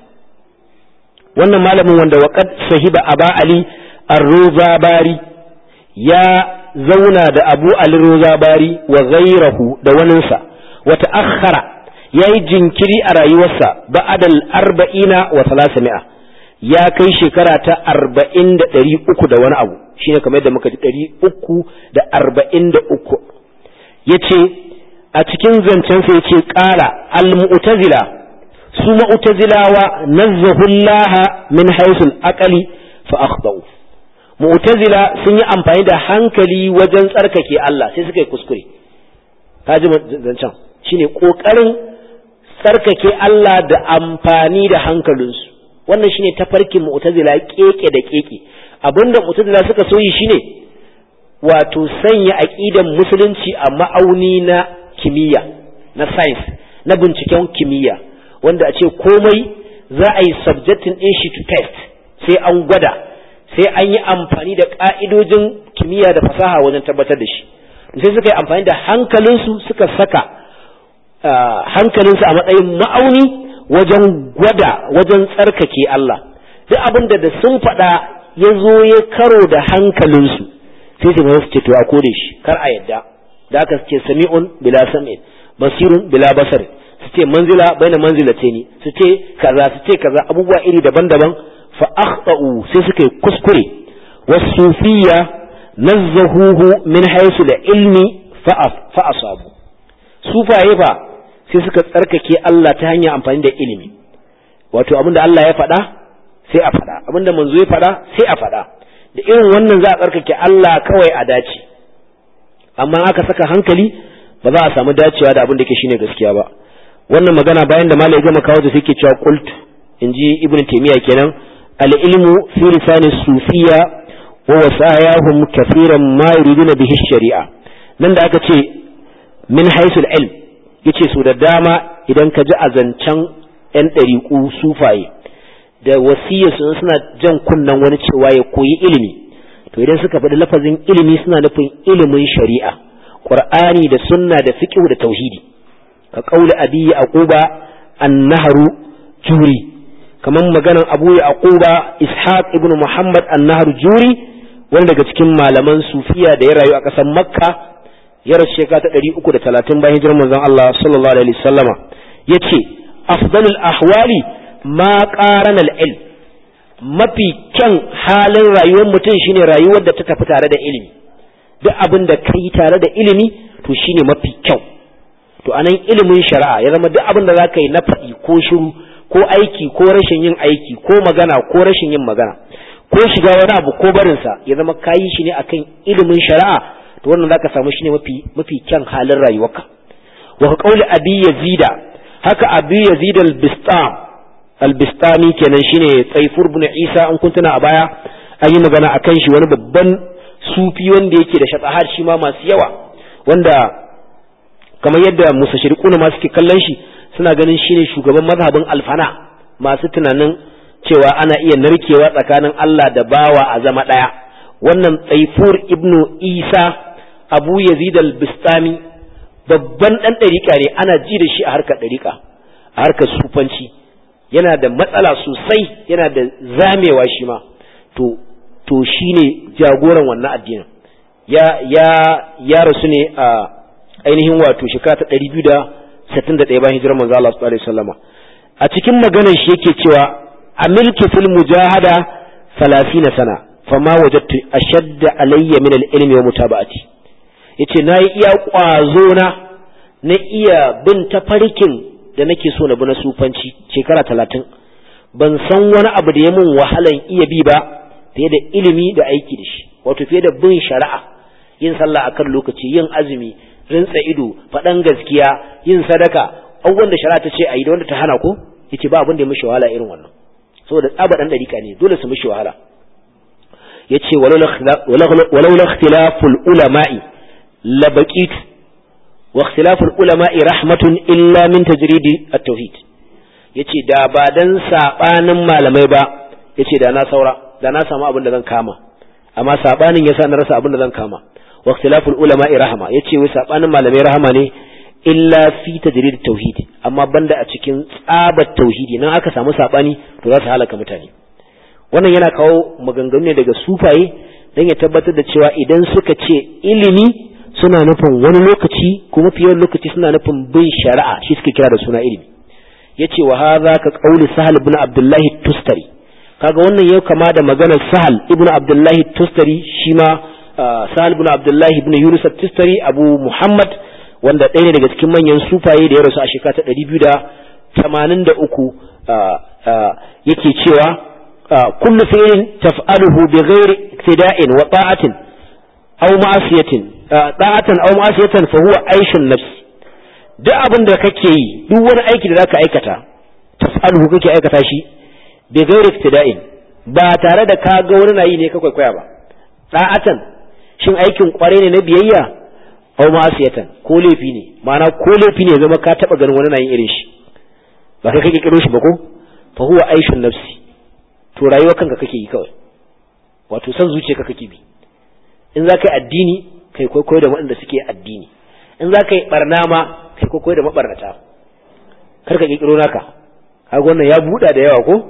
wannan malamin wanda waqad sahiba aba ali ar-ruzabari ya zauna da abu ali ruzabari wa ghayrahu da waninsa wa ta'akhkhara yayi jinkiri a rayuwarsa ba'adal arba'ina wa salasami'a ya kai shekara ta arba'in da ɗari uku da wani abu shine kamar yadda muka ji ɗari uku da arba'in da uku ya ce a cikin zancensa ya ce ƙara al-mu'tazila su mu'tazilawa nazzahullaha min haisul aqali fa akhtau mu'tazila sun yi amfani da hankali wajen tsarkake Allah sai suka yi kuskure ka ji zancen shine kokarin tsarkake Allah da amfani da hankalinsu wannan shine tafarkin mu'tazila keke da keke abinda mu'tazila suka soyi shine wato sanya aqidan musulunci a ma'auni na kimiyya na science na binciken kimiyya wanda a ce komai za a yi subjecting din shi to test sai an gwada sai an yi amfani da ka'idojin kimiyya da fasaha wajen tabbatar da shi sai suka yi amfani da hankalinsu suka saka hankalinsu a matsayin ma'auni wajen gwada wajen tsarkake Allah duk abin da sun faɗa ya zo ya karo da hankalinsu sai su su ce to a kore shi kar a yadda da aka ce sami'un bila sam'in basirun bila basarin su ce manzila baina manzilataini su ce kaza su ce kaza abubuwa iri daban-daban fa akhtau sai suka yi kuskure wasufiyya nazzahuhu min haythu da ilmi fa asabu sufaye fa sai suka tsarkake Allah ta hanyar amfani da ilimi wato abinda Allah ya faɗa sai a faɗa abinda manzo ya faɗa sai a faɗa da irin wannan za a tsarkake Allah kawai a dace amma aka saka hankali ba za a samu dacewa da abin da ke shine gaskiya ba wannan magana bayan da malai gama kawo da suke cewa qult inji ibn taymiya kenan al ilmu fi lisani sufiya wa wasayahum kathiran ma yuriduna bihi shari'a nan da aka ce min haythul ilm yace su da dama idan ka ji azancan yan ɗariƙu sufaye da wasiyarsu suna jan kunnen wani cewa ya koyi ilimi to idan suka faɗi lafazin ilimi suna nufin ilimin shari'a qur'ani da sunna da fiqh da tauhidi ka qauli abi yaquba an-nahru juri kaman maganan abu yaquba ishaq ibn muhammad an-nahru juri wani daga cikin malaman sufiya da ya rayu a ƙasar makka ya rasu shekara ta ɗari uku da talatin bayan hijirar manzon Allah sallallahu alaihi wasallama ya ce afdalul ahwali ma qarana al-ilm mafi kyan halin rayuwar mutum shine rayuwar da ta tafi tare da ilimi duk abin da kai tare da ilimi to shine mafi kyau to anan ilimin shari'a ya zama duk abin da zaka yi na faɗi ko shiru ko aiki ko rashin yin aiki ko magana ko rashin yin magana ko shiga wani abu ko barinsa ya zama kayi shi ne akan ilimin shari'a to wannan zaka samu shine mafi mafi kyan halin rayuwarka wa ka qauli abi yazida haka abi yazid al-bistam al-bistami kenan shine tsaifur ibn isa an kuntuna a baya an yi magana akan shi wani babban sufi wanda yake da shatahar shi ma masu yawa wanda kamar yadda musashirikuna ma suke kallon shi suna ganin shine shugaban mazhabin alfana masu tunanin cewa ana iya narkewa tsakanin Allah da bawa a zama ɗaya wannan tsaifur ibnu isa abu yazid al-bistami babban ɗan ɗariƙa ne ana ji da shi a harkar ɗariƙa a harkar sufanci yana da matsala sosai yana da zamewa shi ma to to shine jagoran wannan addinin ya ya ya rasu ne a ainihin wato shekara ta 261 bayan hijirar manzo Allah sallallahu alaihi wasallama a cikin maganar shi yake cewa amiltu fil mujahada 30 sana fama wajadtu ashadda alayya min al-ilmi wa mutaba'ati yace nayi iya kwazo na na iya bin tafarkin da nake so na bi na sufanci shekara 30 ban san wani abu da ya mun wahalan iya bi ba fiye da ilimi da aiki da shi wato fiye da bin shari'a yin sallah akan lokaci yin azumi rintsa ido faɗan gaskiya yin sadaka abubuwan da shari'a ta ce a yi da wanda ta hana ko yace ba abin da ya mishi wahala irin wannan saboda tsaba dan dariƙa ne dole su mishi wahala yace walau la ikhtilaful ulama'i la baqitu wa ikhtilaful ulama'i rahmatun illa min tajridi at-tauhid yace da ba dan sabanin malamai ba yace da na saura da na samu abin da zan kama amma sabanin yasa na rasa abin da zan kama wa ikhtilaful ulama rahama yace wai sabanin malamai rahama ne illa fi tajrid tauhid amma banda a cikin tsabar tauhidi nan aka samu sabani to za su halaka mutane wannan yana kawo maganganu ne daga sufaye dan ya tabbatar da cewa idan suka ce ilimi suna nufin wani lokaci kuma fiye lokaci suna nufin bin shari'a shi suke kira da suna ilimi yace wa hadha ka qauli sahal ibn abdullahi tustari kaga wannan yau kama da maganar sahal ibn abdullahi tustari shi ma sahal ibn abdullahi ibn yunus tustari abu muhammad wanda ɗaya ne daga cikin manyan sufaye da ya rasu a shekara ta ɗari biyu da tamanin da uku yake cewa kullu fi'lin taf'aluhu bi ghairi iktida'in wa ta'atin aw ma'asiyatin ta'atan aw ma'asiyatan fa huwa aishun nafsi duk abin da kake yi duk wani aiki da zaka aikata taf'aluhu kake aikata shi bi ghairi iktida'in ba tare da ka ga wani na yi ne ka kwaikwaya ba ta'atan shin aikin kware ne na biyayya aw ma'asiyatan ko laifi ne ma'ana ko laifi ne zama ka taba ganin wani na yin irin shi ba kai kake kiro shi ba ko fa huwa aishun nafsi to rayuwar kanka kake yi kawai wato san zuciyarka kake bi in za ka yi addini kai kwaikwayo da waɗanda suke addini in za ka yi barna ma kai kwaikwayo da mabarnata kar ka kikiro naka kaga wannan ya buɗa da yawa ko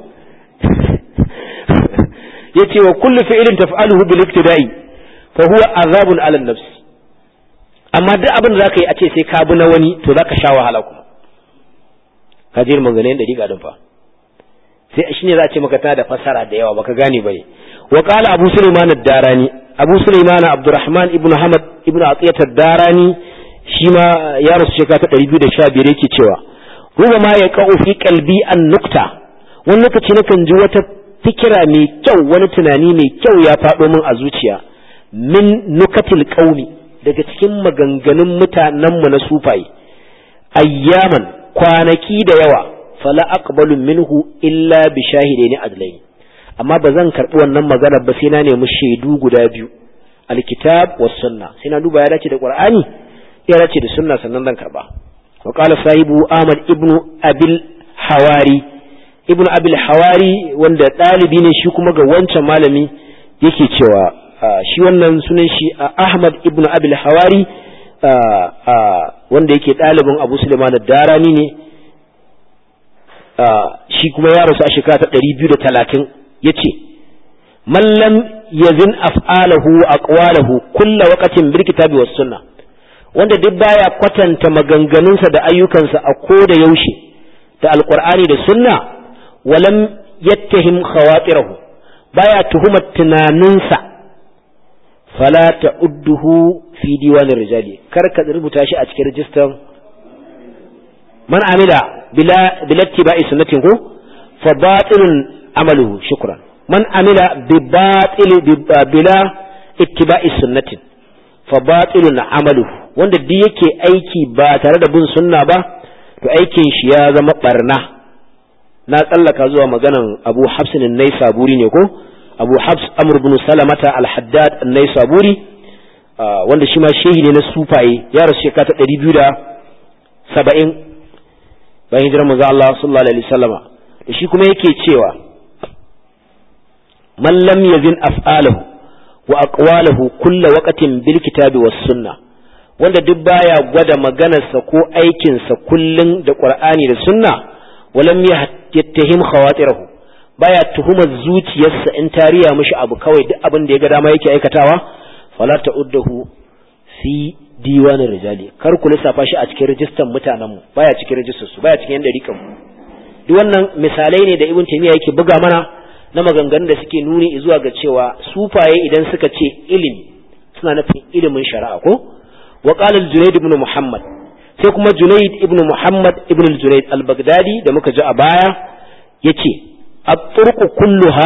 yace wa kullu fi'lin taf'aluhu bil iktida'i fa huwa azabun 'ala an-nafs amma duk abin da zaka yi a ce sai ka bi na wani to zaka sha wahala kuma ka ji maganganun da riga din fa sai shine za a ce maka tana da fasara da yawa baka gane bane wa qala abu sulaiman ad-darani abu sulaiman abdurrahman ibn hamad ibn atiyat ad-darani shi ma ya rasu shekara ta 215 yake cewa ruba ma ya qa'u fi qalbi an-nukta wani lokaci nakan ji wata fikira mai kyau wani tunani mai kyau ya faɗo min a zuciya min nukatil qaumi daga cikin maganganun mutanenmu na sufaye ayyaman kwanaki da yawa fala aqbalu minhu illa bi shahidaini adlaini amma ba zan karbi wannan magana ba sai na nemi shaidu guda biyu alkitab was sunna sai na duba ya dace da qur'ani ya dace da sunna sannan zan karba wa qala sahibu ahmad ibnu abil hawari ibnu abil hawari wanda dalibi ne shi kuma ga wancan malami yake cewa shi wannan sunan shi ahmad ibnu abil hawari wanda yake ɗalibin abu suleiman darani ne shi kuma ya rasu a shekara ta ɗari biyu da talatin ya ce mallam yazin af'alahu wa aqwalahu kulla waqatin bil kitabi was sunna wanda duk baya kwatanta maganganunsa da ayyukansa a ko da yaushe da alqur'ani da sunna walam yattahim khawatirahu baya tuhumar tunaninsa fala ta'udduhu fi diwanin rijali kar ka rubuta shi a cikin rijistar man amila bila bila tibai sunnatin ko fa batilun amaluhu shukran man amila bi batil bila ittiba'i sunnatin fa batilun amaluhu wanda duk yake aiki ba tare da bin sunna ba to aikin shi ya zama barna na tsallaka zuwa maganan Abu Hafsin an-Naisaburi ne ko Abu Hafs Amr ibn Salamata al-Haddad an-Naisaburi wanda shi ma shehi ne na sufaye ya rasu shekara ta ɗari biyu da saba'in bayan hijirar manzo Allah sallallahu alaihi wasallama da shi kuma yake cewa man lam yazin af'alahu wa aqwalahu kulla waqtin bil kitabi was sunna wanda duk baya gwada maganarsa ko aikinsa kullun da qur'ani da sunna walam yattahim khawatirahu baya tuhumar zuciyarsa in tariya mishi abu kawai duk abin da ya ga dama yake aikatawa fala ta'uddahu fi diwanin rijali kar ku lissafa shi a cikin rijistar mutanen mu baya cikin rijistar su baya cikin dariƙan mu duk wannan misalai ne da ibn taymiya yake buga mana na maganganun da suke nuni zuwa ga cewa sufaye idan suka ce ilimi suna nufin ilimin shari'a ko wa qala al-junayd ibn muhammad sai kuma junayd ibn muhammad ibn al-junayd al-baghdadi da muka ji a baya yace at-turqu kulluha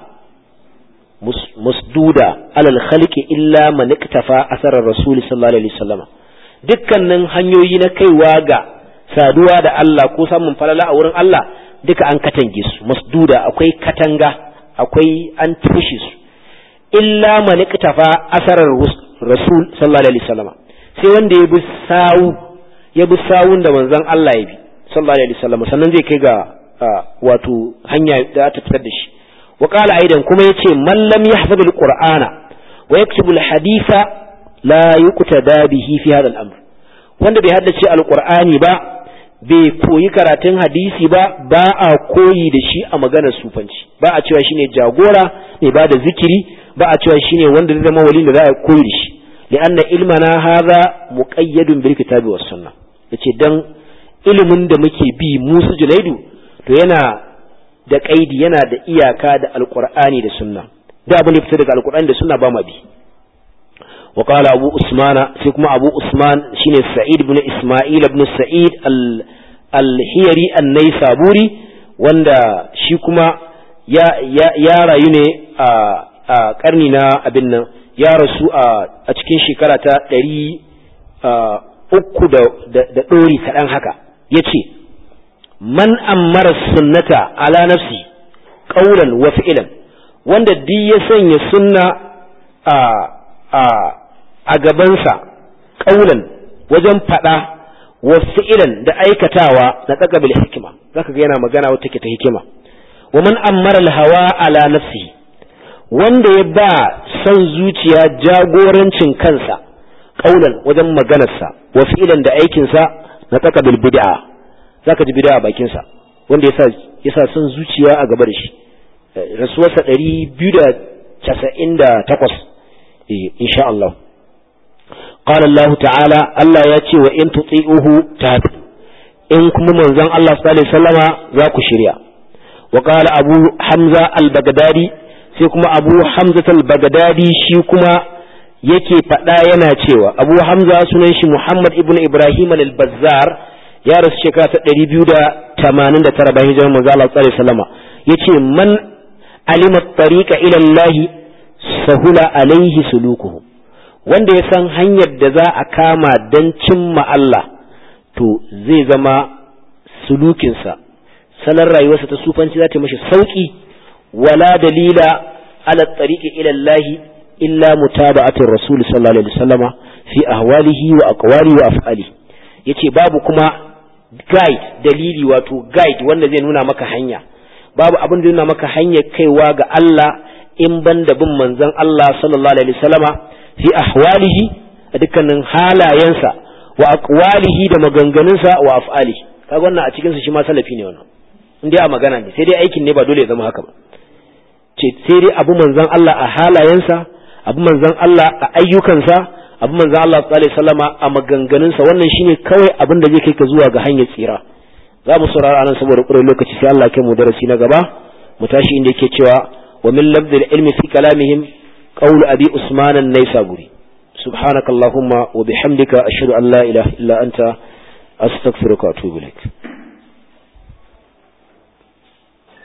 musduda alal khalqi illa man iktafa asarar rasul sallallahu alaihi wasallam dukkanin hanyoyi na kaiwa ga saduwa da Allah ko samun falala a wurin Allah duka an katange su musduda akwai katanga akwai an tushe su illa man iktafa asarar rasul sallallahu alaihi wasallam sai wanda ya bi sawu ya bi sawun da manzon Allah ya bi sallallahu alaihi wasallam sannan zai kai ga wato hanya da ta fitar da shi wa qala aidan kuma yace man lam yahfaz alqur'ana wa yaktubu alhaditha la yuqtada bihi fi hadha al-amr wanda bai haddace alqur'ani ba bai koyi karatun hadisi ba ba a koyi da shi a maganar sufanci ba a cewa shine jagora mai ba da zikiri ba a cewa shine wanda zai zama wali da za a koyi da shi li'anna ilmana hadha muqayyadun bil kitabi was sunnah yace dan ilimin da muke bi musu junaidu to yana da kaidi yana da iyaka da alqur'ani da sunna da abin da fita daga alqur'ani da sunna ba ma bi wa qala abu usmana sai kuma abu usman shine sa'id ibn isma'il ibn sa'id al-hiyari an-naisaburi wanda shi kuma ya ya rayu ne a karni na abin nan ya rasu a cikin shekara ta ɗari uku da ɗori kaɗan haka ya ce man ammara sunnata ala nafsi ƙauran wa fi'ilan wanda duk ya sanya sunna a gabansa ƙauran wajen faɗa wa fi'ilan da aikatawa na tsagabil hikima zaka ga yana magana wata ke ta hikima wa man ammara hawa ala nafsi wanda ya ba son zuciya jagorancin kansa kaulan wajen maganarsa wa fi'ilan da aikinsa na tsaka bil bid'a zaka ji bid'a bakin sa wanda yasa yasa son zuciya a gaba da shi rasuwarsa 298 eh insha Allah qala Allah ta'ala Allah ya ce wa in tuti'uhu tahtadu in kuma manzon Allah sallallahu alaihi wasallama za ku shirya wa qala Abu Hamza al-Baghdadi sai kuma Abu Hamza al-Baghdadi shi kuma yake faɗa yana cewa abu hamza sunan shi muhammad ibn ibrahim al-bazzar ya rasu shekara ta ɗari biyu da tamanin da tara bayan hijirar manzo Allah sallallahu alaihi wasallam yace man alima tariqa ila Allah sahula alaihi sulukuhu wanda ya san hanyar da za a kama dan cimma Allah to zai zama sulukinsa salon rayuwarsa ta sufanci za ta mashi sauki wala dalila ala tariqi ila Allah illa mutaba'atir rasul sallallahu alaihi wasallama fi ahwalihi wa aqwalihi wa af'alihi yace babu kuma guide dalili wato guide wanda zai nuna maka hanya babu abin da nuna maka hanyar kaiwa ga Allah in banda bin manzon Allah sallallahu alaihi wasallama fi ahwalihi a dukkanin halayensa wa aqwalihi da maganganunsa wa af'alihi kaga wannan a cikin su shi ma salafi ne wannan in dai a magana ne sai dai aikin ne ba dole ya zama haka ba ce sai dai abu manzon Allah a halayensa abu manzan Allah a ayyukansa abu manzan Allah sallallahu alaihi wasallama a maganganunsa wannan shine kawai abin da zai kai ka zuwa ga hanyar tsira za mu saurara anan saboda ƙurar lokaci sai Allah kai mu darasi na gaba mu tashi inda yake cewa wa min labdil ilmi fi kalamihim qawl abi usman an-naisaburi subhanakallahumma wa bihamdika ashhadu an la ilaha illa anta astaghfiruka wa atubu ilaik